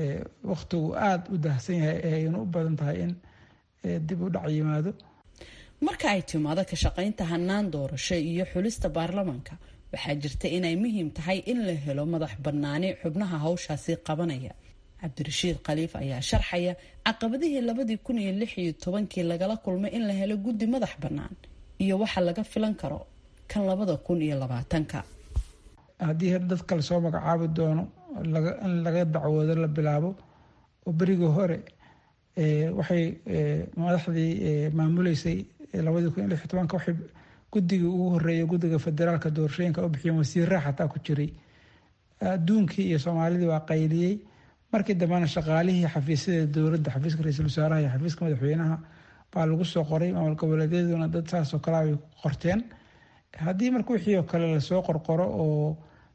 waktigu aada u dahsan yahay ayna u badan tahay in dib u dhac yimaado marka ay timaado ka shaqaynta hanaan doorasho iyo xulista baarlamaanka waxaa jirta inay muhiim tahay in la helo madax bannaani xubnaha hawshaasi qabanaya cabdirashiid khaliif ayaa sharxaya caqabadihii labadii kun iyo lix iyo tobankii lagala kulmay in la helo guddi madax bannaan iyo waxa laga filan karo kan labada kun iyo labaatanka haddii dadka lasoo magacaabi doono in laga dacwoodo la bilaabo oo berigii hore waxay madaxdii maamuleysay labadii kun iyo lix iyo tobanka waxay guddigii ugu horeeyay guddiga federaalka doorashooyinka u bixiyeen wasiirraa xataa ku jiray adduunkii iyo soomaalidii waa qayliyey markii dambena shaqaalihii xafiisyada dowladda xafiiska ra-iisul wasaaraha iyo xafiiska madaxweynaha baa lagu soo qoray maamul goboleedyaduna dad saasoo kale ay qorteen haddii marka wixii oo kale lasoo qorqoro oo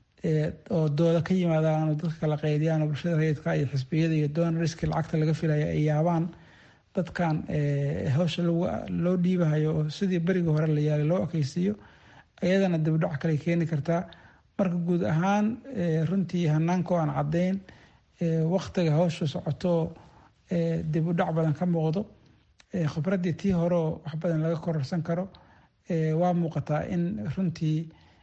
oo dooda ka yimaadaan oo dadka kala qaydiyaan oo bulshada rayidka iyo xisbiyada iyo donoriski lacagta laga filaya ay yaabaan dadkan hawsha loo dhiibahayo oo sidii berigii hore la yaalay loo ekeysiiyo iyadana dibdhac kale keeni kartaa marka guud ahaan runtii hanaanka aan caddayn waktiga hawsha socoto dib u dhac badan ka muuqdo khibraddii tii horeoo wax badan laga kororsan karo waa muuqataa in runtii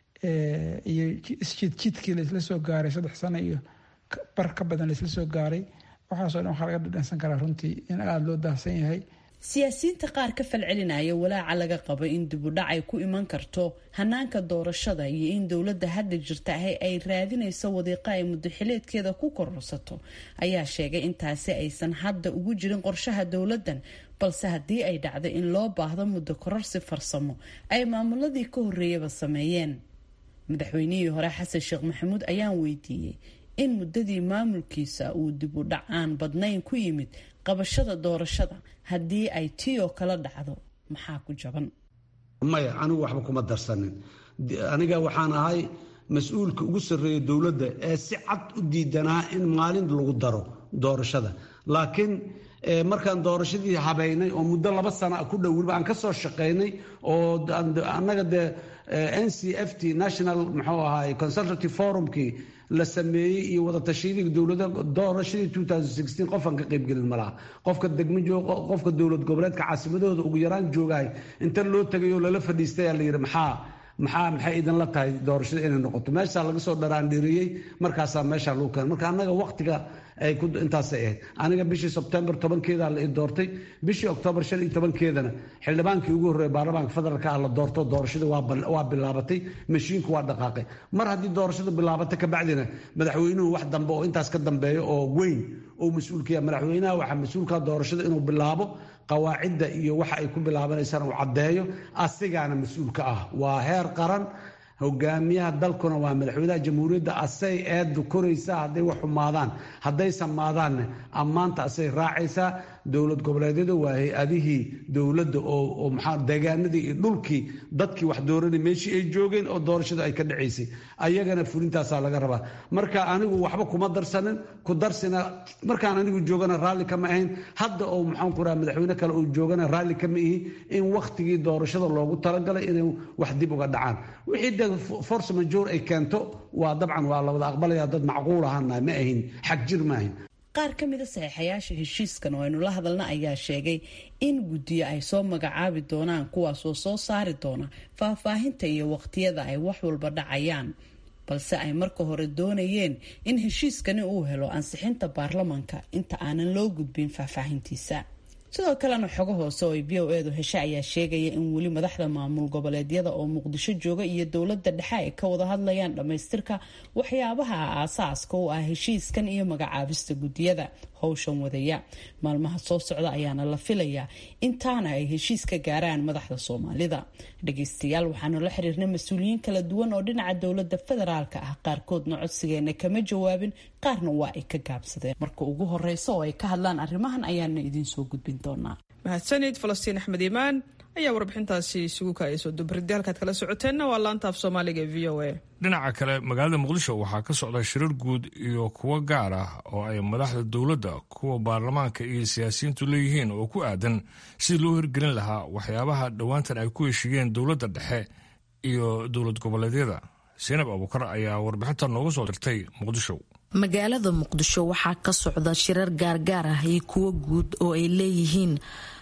iyo isjidjidkii laisla soo gaaray saddex sano iyo bar ka badan laisla soo gaaray waxaasoo dhan waxaa laga dhadhansan karaa runtii in aada loo daahsan yahay siyaasiyiinta qaar ka falcelinaya walaaca laga qabo in dibudhac ay ku iman karto hanaanka doorashada iyo in dowladda hadda jirta ahi ay raadinayso wadiiqa ay muddaxileedkeeda ku kororsato ayaa sheegay intaasi aysan hadda ugu jirin qorshaha dowladdan balse haddii ay dhacdo in loo baahdo muddo kororsi farsamo ay maamuladii ka horreeyaba sameeyeen madaxweynihii hore xasan sheekh maxamuud ayaan weydiiyey in muddadii maamulkiisa uu dib u dhac aan badnayn ku yimid qabashada doorashada haddii ay tii oo kala dhacdo maxaa ku jaban maya anigu waxba kuma darsanin aniga waxaan ahay mas-uulka ugu sarreeya dowladda ee si cad u diidanaa in maalin lagu daro doorashada laakiin markaan doorashadii habaynay oo muddo laba sana ku dhow weliba aan ka soo shaqaynay oo annaga dee n c f t national muxuu ahaay consultative forumkii la sameeyey iyo wadatashyadii dowlada doorashadii qofaan ka qaybgelin malaha qofka degmo jooga qofka dowlad goboleedka caasimadahooda ugu yaraan joogaay inta loo tegay oo lala fadhiistay aa la yidhi maxaa maxaa maxay idinla tahay doorashada inay noqoto meeshaa laga soo dharaandhiriyey markaasaa meeshaa lagu keenay marka annaga waqtiga ay ku intaasay ahayd aniga bishii sebtembar tobankeeda la i doortay bishii oktoobar shan iyo tobankeedana xildhibaankii ugu horreeya baarlamaanka federaalka ah la doorto doorashadii waa bilaabatay mashiinku waa dhaqaaqay mar haddii doorashadu bilaabatay kabacdina madaxweynuhu wax dambe oo intaas ka dambeeyo oo weyn oo mas-uulkaya madaxweynaha waxaa mas-uulka doorashada inuu bilaabo qawaacidda iyo waxa ay ku bilaabanaysaan uu caddeeyo asigaana mas-uulka ah waa heer qaran hogaamiyaha dalkuna waa madaxweynaha jamhuuriyadda asay eeddu koraysaa hadday wax xumaadaan hadday samaadaanne ammaanta asay raacaysaa dowlad goboleedyada waa hay-adihii dowladda oo maxaa deegaanadii iyo dhulkii dadkii wax dooranay meeshii ay joogeen oo doorashadu ay ka dhacaysay ayagana fulintaasaa laga rabaa marka anigu waxba kuma darsanin ku darsina markaan anigu joogana raalli kama ahayn hadda oo maxaan ku raha madaxweyne kale uu joogana raalli kama ihi in wakhtigii doorashada loogu talagalay inay wax dib uga dhacaan wixii de force major ay keento waa dabcan waa la wada aqbalaya dad macquul ahana ma ahin xag jir ma ahin qaar ka mida saxiixayaasha heshiiskan oo aynu la hadalna ayaa sheegay in guddiyo ay soo magacaabi doonaan kuwaasoo soo saari doona faahfaahinta iyo waqtiyada ay wax walba dhacayaan balse ay marka hore doonayeen in heshiiskani uu helo ansixinta baarlamanka inta aanan loo gudbin faahfaahintiisa sidoo kalena xogo hoose oo ay v o edu heshe ayaa sheegaya in weli madaxda maamul goboleedyada oo muqdisho jooga iyo dowladda dhexe ay ka wada hadlayaan dhammaystirka waxyaabaha aasaaska u ah heshiiskan iyo magacaabista guddiyada howshan wadaya maalmaha soo socda ayaana la filayaa intaana ay heshiis ka gaaraan madaxda soomaalida dhageystayaal waxaanu la xiriirnay mas-uuliyiin kala duwan oo dhinaca dowladda federaalka ah qaarkoodna codsigeena kama jawaabin qaarna waa ay ka gaabsadeen marka ugu horeysa oo ay ka hadlaan arrimahan ayaana idiinsoo gudbin doonaa mahadsanid falastiin axmed iimaan ayaa warbixintaasi isugu kaayasoo dubaridii halkaad kala socoteenna waa laanta af soomaaliga v o a dhinaca kale magaalada muqdisho waxaa ka socda shirar guud iyo kuwo gaar ah oo ay madaxda dowladda kuwa baarlamaanka iyo siyaasiyiintu leeyihiin oo ku aadan sidii loo hirgelin lahaa waxyaabaha dhowaantan ay ku heshiiyeen dowladda dhexe iyo dowlad goboleedyada seinab abuukar ayaa warbixinta nooga soo dirtay muqdisho magaalada muqdisho waxaa ka socda shirar gaargaar ah iyo kuwo guud oo ay leeyihiin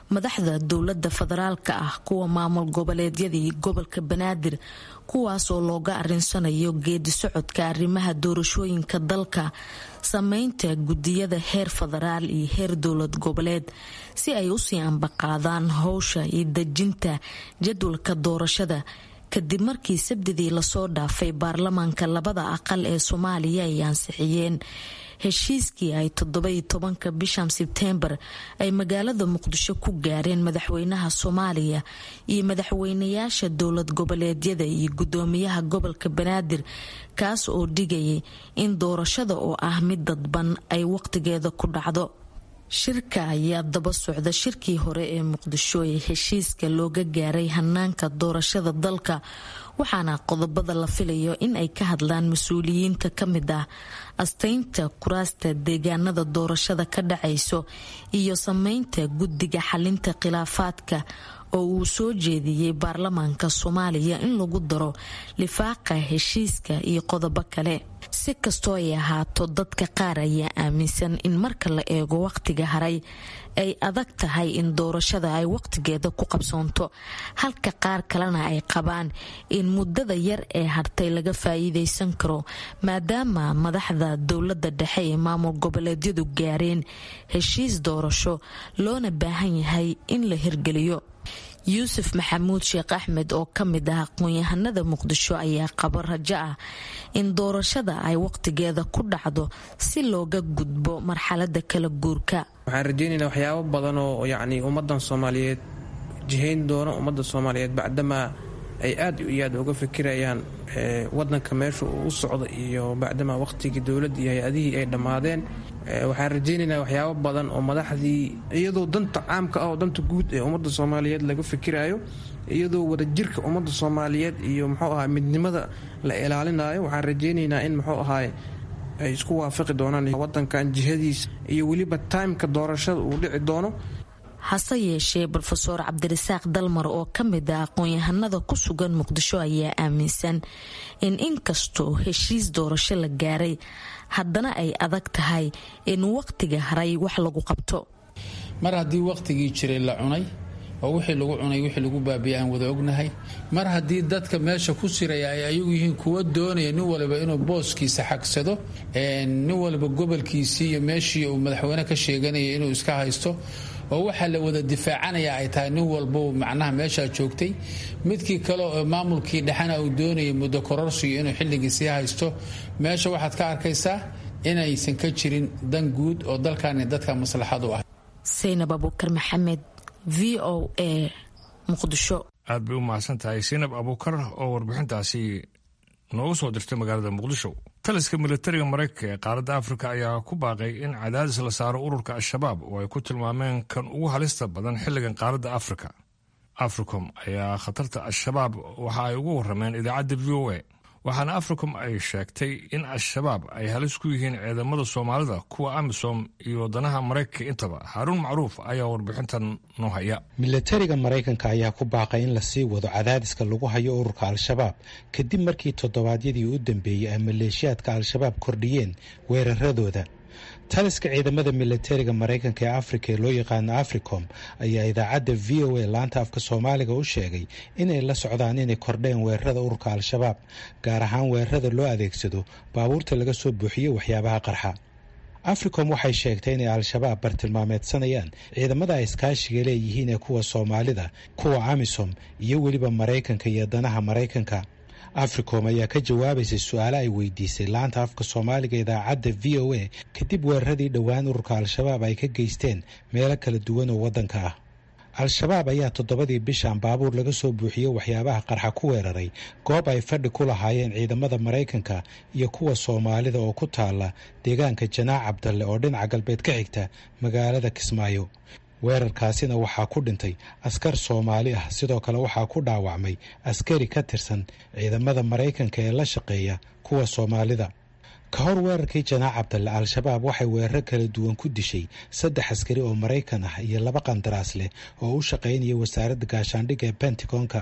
madaxda dowladda federaalka ah kuwa maamul goboleedyadii gobolka banaadir kuwaas oo looga arinsanayo geedi socodka arrimaha doorashooyinka dalka sameynta gudiyada heer federaal iyo heer dowlad goboleed si ay usii ambaqaadaan howsha iyo dejinta jadwalka doorashada kadib markii sabdidii lasoo dhaafay baarlamaanka labada aqal ee soomaaliya ay ansixiyeen heshiiskii ay toddobai tobanka bishan sebteembar ay magaalada muqdisho ku gaareen madaxweynaha soomaaliya iyo madaxweynayaasha dowlad goboleedyada iyo gudoomiyaha gobolka banaadir kaas oo dhigayay in doorashada oo ah mid dadban ay waqtigeeda ku dhacdo shirka ayaa daba socda shirkii hore ee muqdisho ee heshiiska looga gaaray hanaanka doorashada dalka waxaana qodobada la filayo in ay ka hadlaan mas-uuliyiinta ka mid ah astaynta kuraasta deegaanada doorashada ka dhacayso iyo sameynta guddiga xalinta khilaafaadka oo uu soo jeediyey baarlamaanka soomaaliya in lagu daro lifaaqa heshiiska iyo qodobo kale si kastoo ay ahaato dadka qaar ayaa aaminsan in marka la eego waqtiga haray ay adag tahay in doorashada ay waqtigeeda ku qabsoonto halka qaar kalena ay qabaan in muddada yar ee hartay laga faa'iidaysan karo maadaama madaxda dowladda dhexe ee maamul goboleedyadu gaareen heshiis doorasho loona baahan yahay in la hirgeliyo yuusuf maxamuud sheekh axmed oo ka mid ah aqoon-yahanada muqdisho ayaa qabo rajo ah in doorashada ay waqtigeeda ku dhacdo si looga gudbo marxalada kala guurka waxaan rajeynaynaa waxyaabo badan oo yacni ummadan soomaaliyeed jihayn doono ummadda soomaaliyeed bacdamaa ay aad iyo aad uga fikirayaan wadanka meesha uu u socdo iyo bacdamaa waqtigii dowladda iyo hay-adihii ay dhammaadeen waxaan rajeynaynaa waxyaabo badan oo madaxdii iyadoo danta caamka ah oo danta guud ee ummadda soomaaliyeed laga fikirayo iyadoo wadajirka ummadda soomaaliyeed iyo muxuu ahaa midnimada la ilaalinayo waxaan rajeynaynaa in muxuu ahaay ay isku waafaqi doonaan wadankan jihadiisa iyo weliba timeka doorashada uu dhici doono hase yeeshee rofeor cabdirasaaq dalmar oo ka mid ah aqoon-yahanada ku sugan muqdisho ayaa aaminsan in inkastoo heshiis doorasho la gaaray haddana ay adag tahay in waqtiga haray wax lagu qabto mar haddii waqtigii jiray la cunay oo wixii lagu cunay wixii lagu baabiya aan wada ognahay mar haddii dadka meesha ku siraya ay ayagu yihiin kuwa doonaya nin waliba inuu booskiisa xagsado nin waliba gobolkiisii iyo meeshii uu madaxweyne ka sheeganaya inuu iska haysto oo waxaa la wada difaacanaya ay tahay nin walba macnaha meeshaa joogtay midkii kale oo maamulkii dhexena uu doonayay muddo kororsiyo inuu xilligii sii haysto meesha waxaad ka arkaysaa inaysan ka jirin dan guud oo dalkani dadka maslaxad u ah saynab abuukar maxamed v o a muqdisho aad bay u mahadsan tahay saynab abuukar oo warbixintaasi noogu soo dirtay magaalada muqdisho taliska militariga maraykanka ee qaaradda afrika ayaa ku baaqay in cadaadis la saaro ururka al-shabaab oo ay ku tilmaameen kan ugu halista badan xilligan qaaradda afrika africom ayaa khatarta al-shabaab waxa ay ugu warameen idaacadda v o a waxaana africom ay sheegtay in al-shabaab ay halis ku yihiin ciidamada soomaalida kuwa amisom iyo wadanaha maraykanka intaba haaruun macruuf ayaa warbixintan noo haya milatariga maraykanka ayaa ku baaqay in lasii wado cadaadiska lagu hayo ururka al-shabaab kadib markii toddobaadyadii u dambeeyey ay maleeshiyaadka al-shabaab kordhiyeen weeraradooda taliska ciidamada milatariga maraykanka ee afrika ee loo yaqaano africom ayaa idaacadda v o a laanta afka soomaaliga u sheegay inay la socdaan inay kordheen weerarada ururka al-shabaab gaar ahaan weerarada loo adeegsado baabuurta laga soo buuxiyo waxyaabaha qarxa africom waxay sheegtay inay al-shabaab bartilmaameedsanayaan ciidamada ay iskaashiga leeyihiin ee kuwa soomaalida kuwa amisom iyo weliba maraykanka iyo danaha maraykanka africom ayaa ka jawaabaysay su-aale ay weydiisay laanta afka soomaaliga idaacadda v o a kadib weeraradii dhowaan ururka al-shabaab ay ka geysteen meelo kala duwan oo waddanka ah al-shabaab ayaa toddobadii bishan baabuur laga soo buuxiyey waxyaabaha qarxa ku weeraray goob ay fadhi ku lahaayeen ciidamada maraykanka iyo kuwa soomaalida oo ku taala deegaanka janaac cabdalle oo dhinaca galbeed ka xigta magaalada kismaayo weerarkaasina waxaa ku dhintay askar soomaali ah sidoo kale waxaa ku dhaawacmay askari ka tirsan ciidamada maraykanka ee la shaqeeya kuwa soomaalida ka hor weerarkii janaac cabdalle al-shabaab waxay weeraro kala duwan ku dishay saddex askari oo maraykan ah iyo laba qandaraas leh oo u shaqaynaya wasaaradda gaashaandhigga ee bentagonka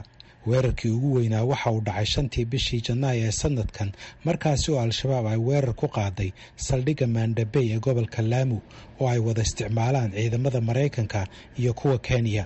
weerarkii ugu weynaa waxa uu dhacay shantii bishii janaayo ee sanadkan markaasi oo al-shabaab ay weerar ku qaaday saldhigga maandhabey ee gobolka laamu oo ay wada isticmaalaan ciidamada maraykanka iyo kuwa kenya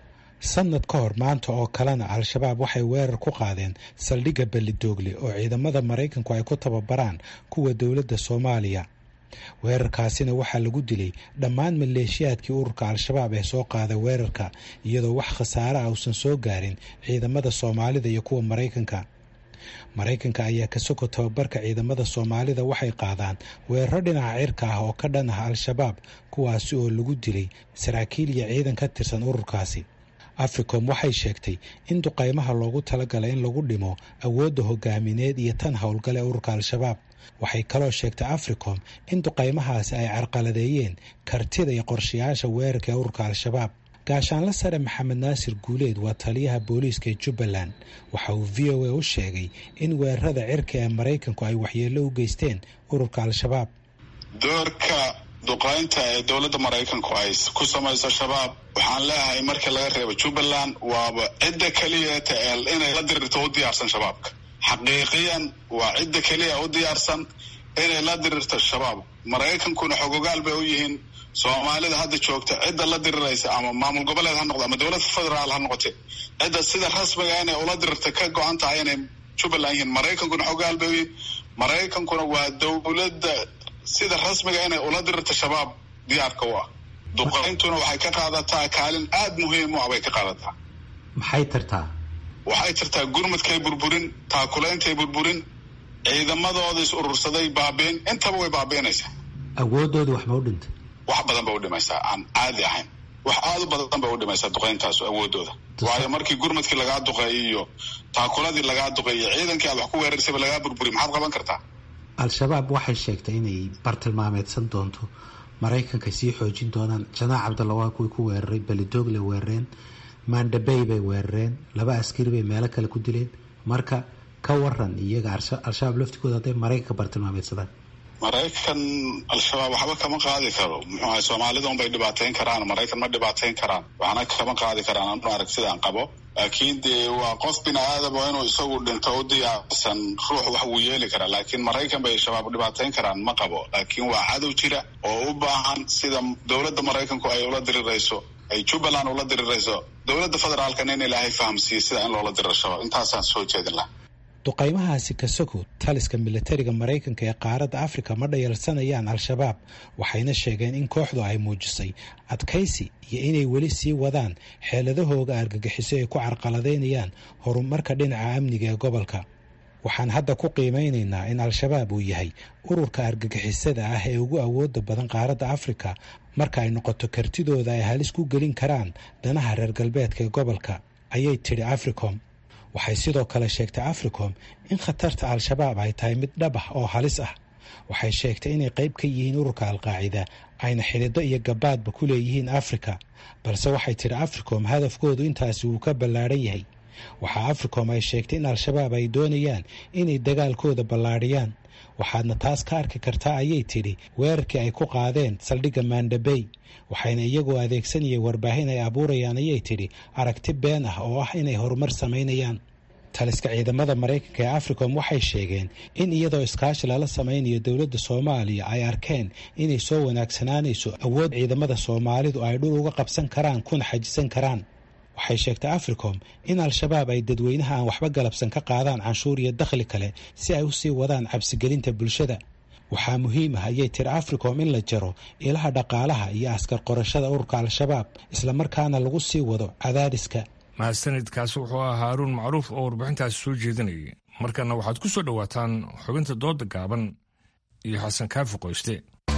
sanad ka hor maanta oo kalena al-shabaab waxay weerar ku qaadeen saldhigga bellidoogle oo ciidamada maraykanku ay ku tababaraan kuwa dowladda soomaaliya weerarkaasina waxaa lagu dilay dhammaan maleeshiyaadkii ururka al-shabaab ee soo qaaday weerarka iyadoo wax khasaare ah uusan soo gaarin ciidamada soomaalida iyo kuwa maraykanka maraykanka ayaa ka soko tababarka ciidamada soomaalida waxay qaadaan weeraro dhinaca cirka ah oo ka dhan ah al-shabaab kuwaasi oo lagu dilay saraakiil iyo ciidan ka tirsan ururkaasi africom waxay sheegtay in duqaymaha loogu talagalay in lagu dhimo awoodda hogaamineed iyo tan howlgale ururka al-shabaab waxay kaloo sheegtay africom in duqaymahaasi ay carqaladeeyeen kartida iyo qorshayaasha weerarka ee ururka al-shabaab gaashaanla sare maxamed naasir guuleed waa taliyaha booliiska ee jubbaland waxa uu v o a u sheegay in weerarada cirka ee maraykanku ay waxyeello u geysteen ururka al-shabaab doorka duqaynta ee dowladda maraykanku ay ku samayso shabaab waxaan leeyahay markii laga reebo jubbaland waaba cidda keliyaeta ee inay la dirirto u diyaarsan shabaabka xaqiiqiyan waa cidda keliya u diyaarsan inay la dirirto shabaab maraykankuna xogogaal bay u yihiin soomaalida hadda joogta cidda la diriraysa ama maamul goboleed ha noqdo ama dowlad federaal ha noqote cidda sida rasmiga inay ula dirirta ka go-an tahay inay jubbaland yihiin maraykankuna xogogaal bay u yihiin maraykankuna waa dowladda sida rasmiga inay ula dirirto shabaab diyaarka u ah duqayntuna waxay ka qaadataa kaalin aada muhiim u ah bay ka qaadataa maxay tartaa waxay tirtaa gurmadkay burburin taakulaintay burburin ciidamadooda is urursaday baabeen intaba way baabiinaysaa awoodooda wax ma u dhintay wax badan bay u dhimaysaa aan caadi ahayn wax aada u badan bay u dhimaysaa duqayntaasu awoodooda waayo markii gurmadkii lagaa duqeeyay iyo taakuladii lagaa duqeeyay ciidankii aad wax ku weerarsayba lagaa burburiy maxaad qaban kartaa al-shabaab waxay sheegtay inay bartilmaameedsan doonto maraykanka sii xoojin doonaan janaac cabdalla waa kuwii ku weeraray belidogle weerareen maandhabey bay weerareen laba askari bay meelo kale ku dileen marka ka waran iyaga al-shabaab laftigooda hadday maraykanka bartilmaameedsadaan maraykan al-shabaab waxba kama qaadi karo muxuu ahay soomaalida unbay dhibaateyn karaan maraykan ma dhibaateyn karaan waxna kama qaadi karaan anu arag sidaan qabo laakiin dee waa qof bini aadam oo inuu isagu dhinto u diyaarsan ruux wax wuu yeeli karaa laakiin maraykan bay shabaab dhibaateyn karaan ma qabo laakiin waa cadow jira oo u baahan sida dowladda maraykanku ay ula dirirayso ay jubbaland ula dirirayso dowladda federaalkana in ilaahay fahamsiiye sida in loola diriro shabaab intaasaan soo jeedin laha duqaymahaasi kasago taliska milatariga maraykanka ee qaaradda afrika ma dhayalsanayaan al-shabaab waxayna sheegeen in kooxdu ay muujisay adkaysi iyo inay weli sii wadaan xeeladahooga argagixiso ay ku carqaladaynayaan horumarka dhinaca amniga ee gobolka waxaan hadda ku qiimeynaynaa in al-shabaab uu yahay ururka argagixisada ah ee ugu awooda badan qaaradda afrika marka ay noqoto kartidooda ay halis ku gelin karaan danaha reer galbeedka ee gobolka ayay tidhi africom waxay sidoo kale sheegtay africom in khatarta al-shabaab ay tahay mid dhab ah oo halis ah waxay sheegtay inay qayb ka yihiin ururka al-qaacida ayna xidhido iyo gabaadba ku leeyihiin afrika balse waxay tidhi africom hadafkoodu intaasi wuu ka ballaadhan yahay waxaa africom ay sheegtay in al-shabaab ay doonayaan inay dagaalkooda ballaadhiyaan waxaadna taas ka arki kartaa ayay tidhi weerarkii ay ku qaadeen saldhigga maandhabey waxayna iyagoo adeegsanayay warbaahin ay abuurayaan ayay tidhi aragti been ah oo ah inay horumar samaynayaan taliska ciidamada maraykanka ee africom waxay sheegeen in iyadoo iskaashi lala samaynayo dowladda soomaaliya ay arkeen inay soo wanaagsanaanayso awood ciidamada soomaalidu ay dhul uga qabsan karaan kuna xajisan karaan waxay sheegtay africom in al-shabaab ay dadweynaha aan waxba galabsan ka qaadaan canshuur iyo dakhli kale si ay usii wadaan cabsigelinta bulshada waxaa muhiim ah ayay tiri africom in la jaro ilaha dhaqaalaha iyo askar qorashada ururka al-shabaab islamarkaana lagu sii wado cadaadiska mahadsanidkaasi wuxuu ahaa haaruun macruuf oo warbixintaasi soo jeedinayay markana waxaad ku soo dhowaataan xubinta dooda gaaban iyo xasan kaafi qoyste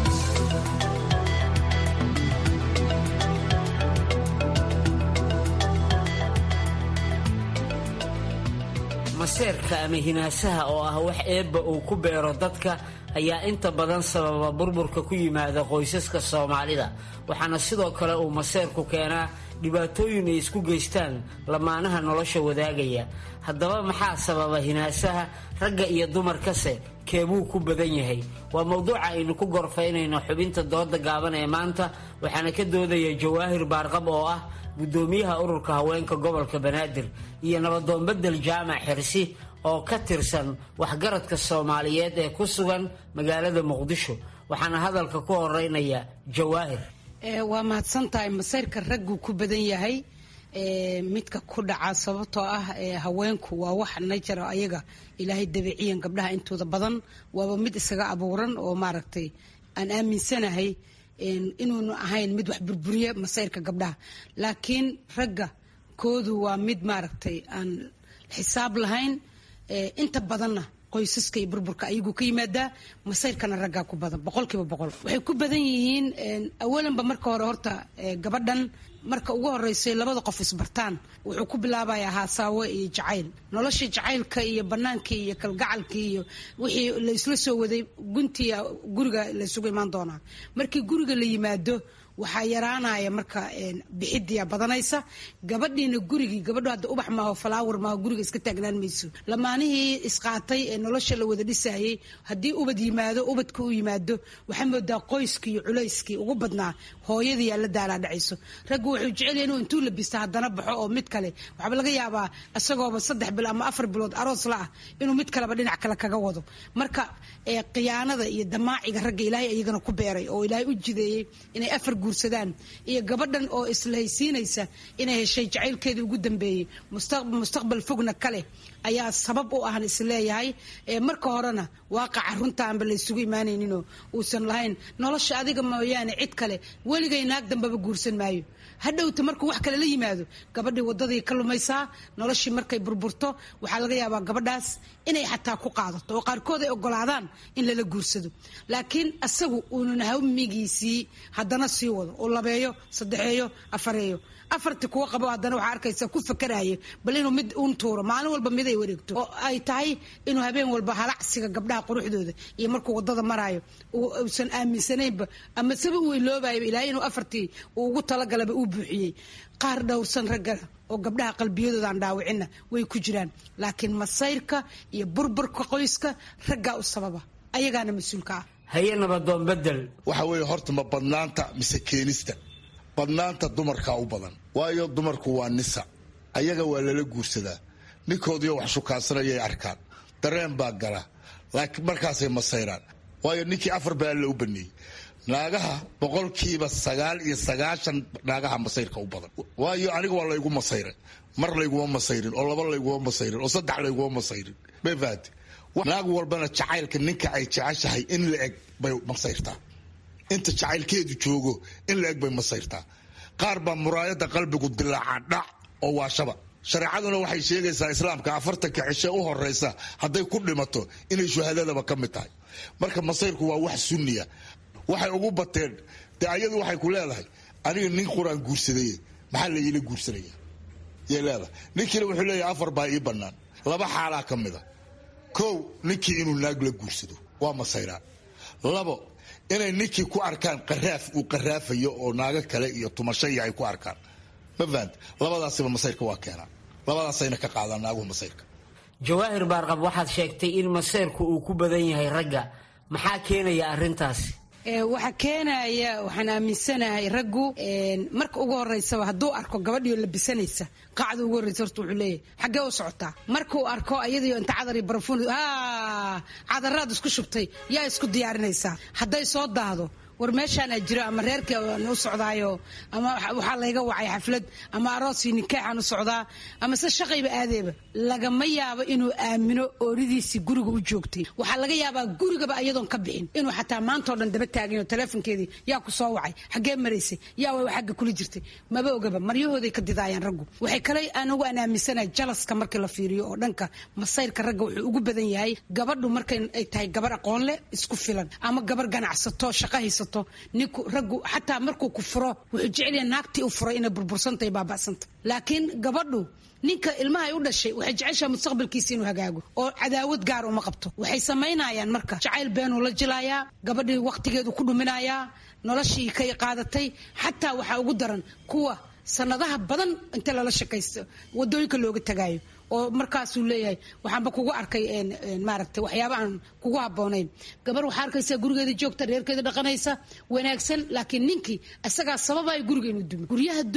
maseerka ama hinaasaha oo ah wax eebba uu ku beero dadka ayaa inta badan sababa burburka ku yimaada qoysaska soomaalida waxaana sidoo kale uu maseerku keenaa dhibaatooyin ay isku geystaan lamaanaha nolosha wadaagaya haddaba maxaa sababa hinaasaha ragga iyo dumarkase keebuu ku badan yahay waa mowduuca aynu ku gorfaynayno xubinta dooda gaaban ee maanta waxaana ka doodaya jawaahir baarqab oo ah guddoomiyaha ururka haweenka gobolka banaadir iyo nabadoon bedel jaamac xirsi oo ka tirsan waxgaradka soomaaliyeed ee ku sugan magaalada muqdisho waxaana hadalka ku horeynaya jawaahir waa mahadsantahay masayrka ragguu ku badan yahay midka ku dhaca sababtoo ah haweenku waa wax najaro ayaga ilaahay dabiiciyan gabdhaha intooda badan waaba mid isaga abuuran oo maaragtay aan aaminsanahay inuunu ahayn mid wax burburiya masayrka gabdhaha laakiin ragga koodu waa mid maaragtay aan xisaab lahayn inta badanna qoysaska iyo burburka ayaguu ka yimaadaa masayrkana raggaa ku badan boqolkiiba boqol waxay ku badan yihiin awalanba marka hore horta gabadhan marka ugu horeysay labada qof isbartaan wuxuu ku bilaabayaa haasaawo iyo jacayl nolosha jacaylka iyo banaankii iyo kalgacalkii iyo wixii laysla soo waday guntiya guriga laysugu imaan doonaa markii guriga la yimaado waxaa yaraanaya marka bixidiya badanaysa gabadhiina gurigii gabadhu hadda ubax maaho falaawar maaho guriga iska taagnaan mayso lamaanihii isqaatay ee nolosha la wada dhisayay haddii ubad yimaado ubadka u yimaado waxaa moodaa qoyskii iyo culayskii ugu badnaa hooyadii yaa la daalaa dhacayso raggu wuxuu jecel inuu intuu labista haddana baxo oo mid kale waxaaba laga yaabaa isagooba saddex bil ama afar bilood aroos la ah inuu mid kaleba dhinac kale kaga wado marka khiyaanada iyo damaaciga ragga ilaahay iyagana ku beeray oo ilaahay u jideeyey inay afar guursadaan iyo gabadhan oo islahaysiinaysa inay heshay jacaylkeedii ugu dambeeyey mustaqbal fogna kale ayaa sabab u ahan isleeyahay marka horena waaqaca runtaanba laysugu imaanayninoo uusan lahayn nolosha adiga mooyaane cid kale weligay naag dambaba guursan maayo hadhowta markuu wax kale la yimaado gabadhii wadadii ka lumaysaa noloshii markay burburto waxaa laga yaabaa gabadhaas inay xataa ku qaadato oo qaarkood ay ogolaadaan in lala guursado laakiin asagu uunan hamigiisii haddana sii wado oo labeeyo saddexeeyo afareeyo afarti kuwa qabo haddana waxaa arkaysa ku fakaraayo bal inuu mid uun tuuro maalin walba mid ay wareegto oo ay tahay inuu habeen walba halacsiga gabdhaha quruxdooda iyo markuu wadada maraayo uusan aaminsanaynba ama saba uu iloobayo ilaahay inuu afartii uu ugu talagalaba uu buuxiyey qaar dhowrsan ragga oo gabdhaha qalbiyadooda aan dhaawicinna way ku jiraan laakiin masayrka iyo burburka qoyska raggaa u sababa ayagaana mas-uulka ah haye nabadoon bedel waxa weeye horta ma badnaanta mise keenista badnaanta dumarkaa u badan waayo dumarku waa nisa ayaga waa lala guursadaa ninkoodiyo wax shukaansanayay arkaan dareen baa gala laakiin markaasay masayraan waayo ninkii afar baa alla u baneeyey naagaha boqolkiiba sagaal iyo sagaashan naagaha masayrka u badan waayo aniga waa laygu masayray mar layguma masayrin oo laba layguma masayrin oo saddex layguma masayrin may fahate naag walbana jacaylka ninka ay jeceshahay in la eg bay masayrtaa inta jacaylkeedu joogo in la eg bay masayrtaa qaar baa muraayada qalbigu dilaaca dhac oo waa shaba shareecaduna waxay sheegaysaa islaamka afartanka cishe u horeysa hadday ku dhimato inay shuhadadaba ka mid tahay marka masayrku waa wax sunniya waxay ugu bateen dee ayadu waxay ku leedahay aniga nin quraan guursaday maxaa la iila guursanaya yay leedahay ninkiina wuxuu leeyahay afar baa ii bannaan laba xaalaa ka mida kow ninkii inuu naag la guursado waa masayraan labo inay ninkii ku arkaan qaraaf uu qaraafayo oo naago kale iyo tumashayi ay ku arkaan ma fahant labadaasiba masayrka waa keenaa labadaasayna ka qaadaan naaguhu masayrka jawaahir baarqab waxaad sheegtay in masayrku uu ku badan yahay ragga maxaa keenaya arrintaasi waxaa keenaya waxaan aaminsanahay raggu marka ugu horeysaba hadduu arko gabadhiio labisanaysa qacda ugu horreysa horta wuxuu leeyahay xaggee u socotaa markuu arko iyadiio inta cadar iyo barafuun cadaraad isku shubtay yaa isku diyaarinaysaa hadday soo daahdo war meeshaanaa jiro ama reerkii u socdaayo ama waxaa layga wacay xaflad ama aroosii nikaaxaan u socdaa ama se shaqayba aadeeba lagama yaabo inuu aamino ooridiisii guriga u joogtay waxaa laga yaabaa gurigaba iyadoon ka bixin inuu xataa maantao dhan daba taagin oo teleefonkeedii yaa ku soo wacay xaggee maraysay yaa wa xagga kula jirtay maba ogaba maryahooday ka didaayaan raggu waxay kale anugu aan aaminsanahay jalaska markii la fiiriyo oo dhanka masayrka ragga wuxuu ugu badan yahay gabadhu markay ay tahay gabar aqoon leh isku filan ama gabar ganacsato shaqa haysato ninku raggu xataa markuu ku furo wuxuu jecelya naagtii u furay inay burbursantahay baaba'santa laakiin gabadhu ninka ilmahay u dhashay waxay jeceshaha mustaqbalkiisa inuu hagaago oo cadaawad gaar uma qabto waxay samaynayaan marka jacayl beenuu la jilayaa gabadhii wakhtigeedu ku dhuminayaa noloshii kay qaadatay xataa waxaa ugu daran kuwa sanadaha badan inta lala shakaysto wadooyinka looga tagaayo oo markaasuu leeyahay waxaanba kugu arkay maaragtay waxyaaba aan kugu habboonayn gabar waxaa arkaysaa gurigeeda joogta reerkeeda dhaqanaysa wanaagsan laakiin ninkii isagaa sababaya guriga inuu dumo guryaha duma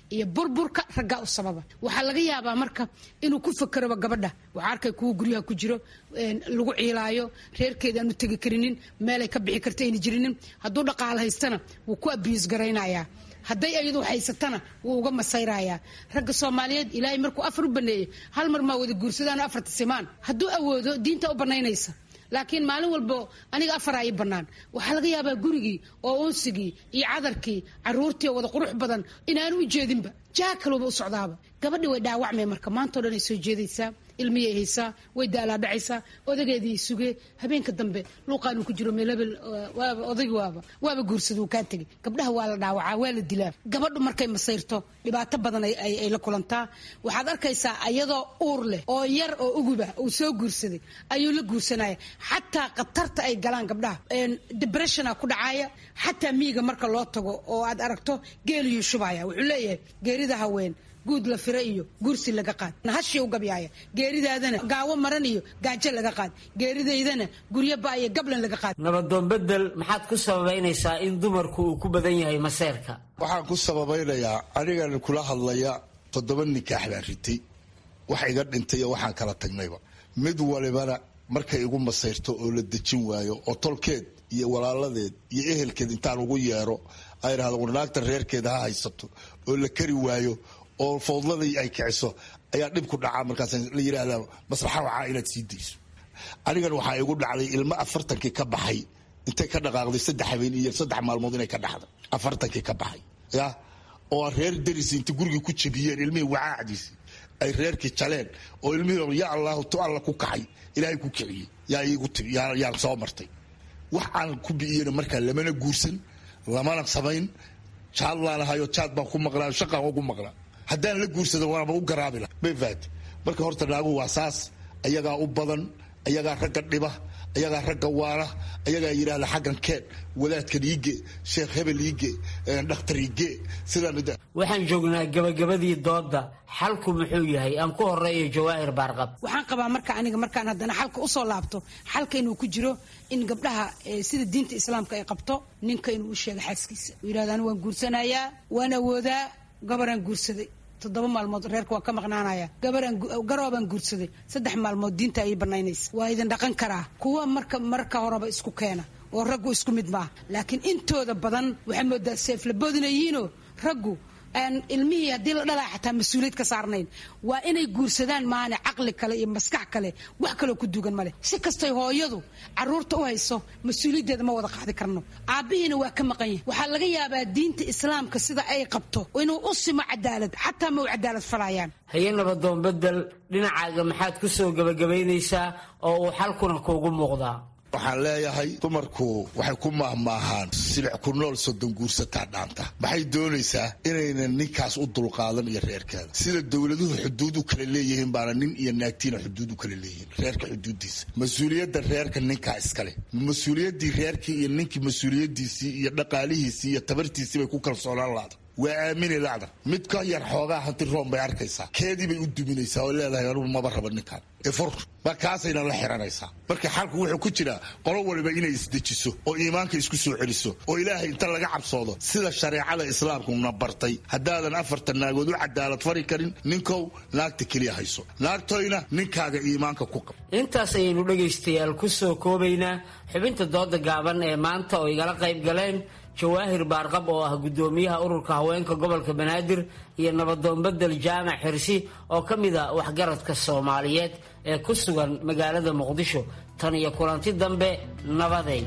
iyo burburka raggaa u sababa waxaa laga yaabaa marka inuu ku fakeroba gabadha waxaa arkay kuwa guryaha ku jiro lagu ciilaayo reerkeeda aanu tegi karinin meelay ka bixi karta ayna jirinin hadduu dhaqaal haystana wuu ku abiis garaynayaa hadday ayadu haysatana wuu uga masayrayaa ragga soomaaliyeed ilaahay markuu afar u baneeyey hal mar maa wada guursadaan afarta simaan hadduu awoodo diinta u banaynaysa laakiin maalin walbo aniga afaraa ii bannaan waxaa laga yaabaa gurigii oo unsigii iyo cadarkii caruurtii oo wada qurux badan inaanu u jeedinba jaa kaluba u socdaaba gabadhi way dhaawacmay marka maantao dhan ay soo jeedaysaa ilmiyay haysaa way daalaadhacaysaa odageedii sugee habeenka dambe luuqaanuu ku jiro meel hebel waaba odaygi waaba waaba guursada uu kaa tegay gabdhaha waa la dhaawacaa waa la dilaa gabadhu markay masayrto dhibaato badan ay la kulantaa waxaad arkaysaa ayadoo uur leh oo yar oo uguba uu soo guursaday ayuu la guursanaya xataa khatarta ay galaan gabdhaha debressiona ku dhacaaya xataa miiga marka loo tago oo aad aragto geeliyuu shubaya wuxuu leeyahay geerida haween guud la fira iyo gursi laga qaad hashii u gabyaaya geeridaadana gaawo maran iyo gaajo laga qaad geeridaydana guryo ba iyo gablan laga qaad nabadoon bedel maxaad ku sababaynaysaa in dumarku uu ku badan yahay maseerka waxaan ku sababaynayaa anigan kula hadlaya toddoba nikaax baan ritay wax iga dhintay iyo waxaan kala tagnayba mid walibana markay igu masayrto oo la dejin waayo oo tolkeed iyo walaaladeed iyo ehelkeed intaan ugu yeero ay idhahdo warnaagta reerkeeda ha haysato oo la kari waayo oo fawdladii ay kiciso ayaa dhib ku dhacaa markaas la yidhaahdaa maslaxa waxaa inaad sii dayso anigan waxaa igu dhacday ilmo afartankii ka baxay intay ka dhaqaaqday saddex habeen iyo saddex maalmood inay ka dhaxday afartankii ka baxay ya oo reer darisi inta gurigii ku jabiyeen ilmihii wacaacdiisi ay reerkii jaleen oo ilmihii ya allahu tu alla ku kacay ilaahay ku kiciyey yaa iigu timi yaan soo martay wax aan ku bi'iyena markaa lamana guursan lamana samayn jaad laanahayo jaad baan ku maqlaa shaqaan ugu maqlaa haddaan la guursado waaba u garaabi laha may faati marka horta naagu waa saas ayagaa u badan ayagaa ragga dhiba ayagaa ragga waana ayagaa yidhahda xaggan keen wadaadkan iige sheekh hebel iige dhakhtar iige sidaan waxaan joognaa gabagabadii dooda xalku muxuu yahay aan ku horeeyo jawaahir baarqab waxaan qabaa marka aniga markaan haddana xalka usoo laabto xalka inuu ku jiro in gabdhaha sida diinta islaamka ay qabto ninka inuu u sheego xaaskiisa uu yidhahdo anigu waan guursanayaa waan awoodaa gabaraan guursaday toddoba maalmood reerka waa ka maqnaanaya garoobaan guursaday saddex maalmood diinta ay banaynaysa waa idin dhaqan karaa kuwa marka marka horeba isku keena oo raggu isku mid maaha laakiin intooda badan waxaa moodaa seeflaboodinayiinoo raggu aan ilmihii haddii la dhalaa xataa mas-uuliyad ka saarnayn waa inay guursadaan maane caqli kale iyo maskax kale wax kaloo ku dugan male si kastay hooyadu caruurta u hayso mas-uuliyaddeeda ma wada qaadi karno aabbihiina waa ka maqan yahay waxaa laga yaabaa diinta islaamka sida ay qabto inuu u simo cadaalad xataa ma u cadaalad falayaan haye nabadoon bedel dhinacaaga maxaad ku soo gebagabaynaysaa oo uu xalkuna kuugu muuqdaa waxaan leeyahay dumarku waxay ku maahmaahaan silic ku nool soddon guursataa dhaanta maxay doonaysaa inaynan ninkaas u dulqaadan iyo reerkeeda sida dowladuhu xuduud u kala leeyihiin baana nin iyo naagtiina xuduud u kala leeyihiin reerka xuduudiisa mas-uuliyadda reerka ninkaa iskale mas-uuliyaddii reerkii iyo ninkii mas-uuliyadiisii iyo dhaqaalihiisii iyo tabartiisii bay ku kalsoonaan laada waa aamini lacda mid ka yar xoogaa hanti room bay arkaysaa keedii bay u duminaysaa oo leedahay anugu maba raba ninkaan efur ma kaasayna la xiranaysaa marka xalku wuxuu ku jiraa qolo waliba inay isdejiso oo iimaanka isku soo celiso oo ilaahay inta laga cabsoodo sida shareecada islaamkuna bartay haddaadan afartan naagood u cadaalad fari karin ninkow naagta keliya hayso naagtoyna ninkaaga iimaanka ku qab intaas ayaynu dhegaystayaal ku soo koobaynaa xubinta dooda gaaban ee maanta oo igala qayb galeen jawaahir baarqab oo ah guddoomiyaha ururka haweenka gobolka banaadir iyo nabadoon bedel jaamac xirsi oo ka mid a waxgaradka soomaaliyeed ee ku sugan magaalada muqdisho tan iyo kulanti dambe nabaday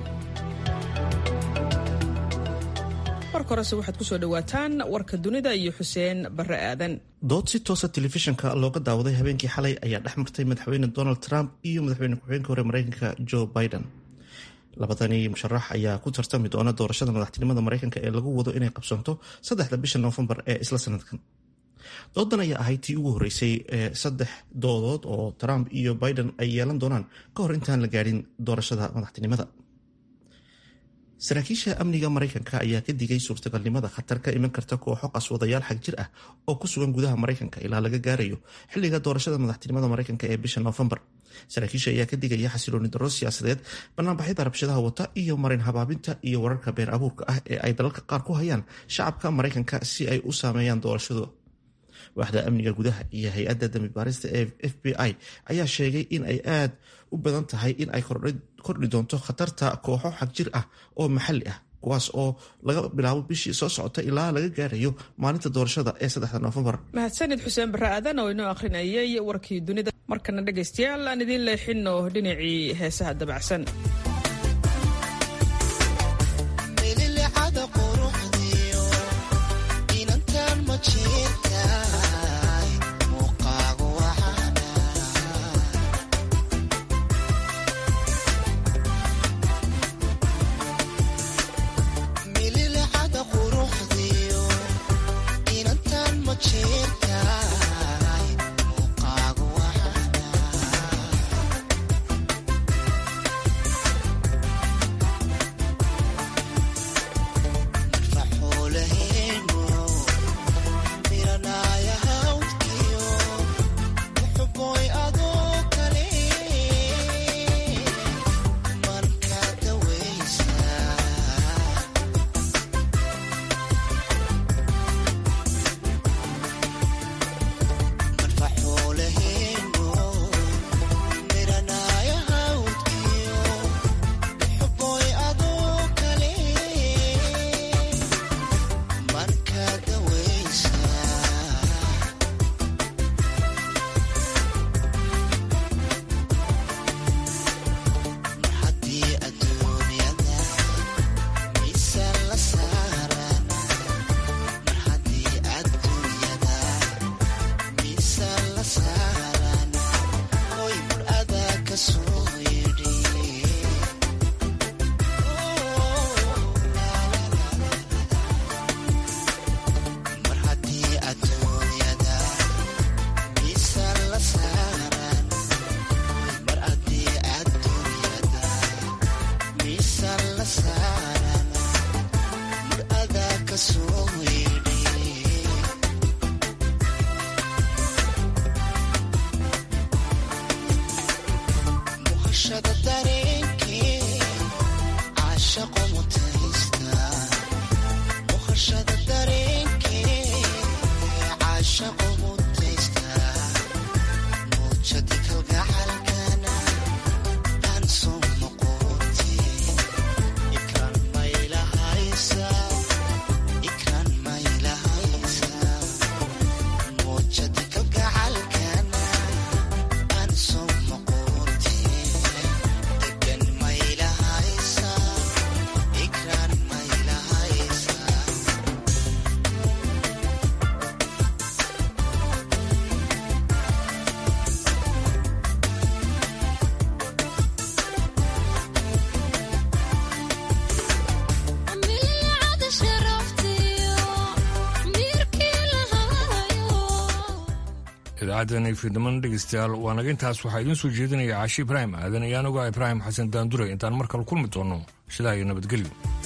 marka horese waxaad kusoo dhawaataan warka dunida iyo xuseen bare aadan dood si toosa telefishinka looga daawaday habeenkii xalay ayaa dhex martay madaxweyne donald trump iyo madaxweyne ku-xigeenka hore mareykanka joe biden labadani musharax ayaa ku tartami doona doorashada madaxtinimada mareykanka ee lagu wado inay qabsanto saddexda bisha noofembar ee isla sanadkan doodan ayaa ahayd tii ugu horeysay ee saddex doodood oo trump iyo biden ay yeelan doonaan ka hor intaan la gaadhin doorashada madaxtinimada saraakiisha amniga maraykanka ayaa ka digay suurtagalnimada khatar ka iman karta kooxo qaswadayaal xag jir ah oo ku sugan gudaha maraykanka ilaa laga gaarayo xilliga doorashada madaxtinimada maraykanka ee bisha noofembar saraakiisha ayaa ka digaya xasilooni darro siyaasadeed banaanbaxyada rabshadaha wata iyo marin habaabinta iyo wararka been abuurka ah ee ay dalalka qaar ku hayaan shacabka maraykanka si ay u saameeyaan doorashadu waaxda amniga gudaha iyo hay-adda dambibaarista ee f b i ayaa sheegay in ay aad u badan tahay in ay kordhi doonto khatarta kooxo xagjir ah oo maxalli ah kuwaas oo laga bilaabo bishii soo socota ilaa laga gaarayo maalinta doorashada ee saddexda noofembar mahadsanid xuseen barre aadan oo inoo akhrinayay warkii dunida markana dhegaystayaal aan idiin leexino dhinacii heesaha dabacsan idaacaddeena fiidniman dhegeystayaal waa naga intaas waxaa idiin soo jeedinaya caashi ibraahim aadan ayaan ogaa ibraahim xasan daandure intaan mar kale kulmi doono sidaa iyo nabadgelyo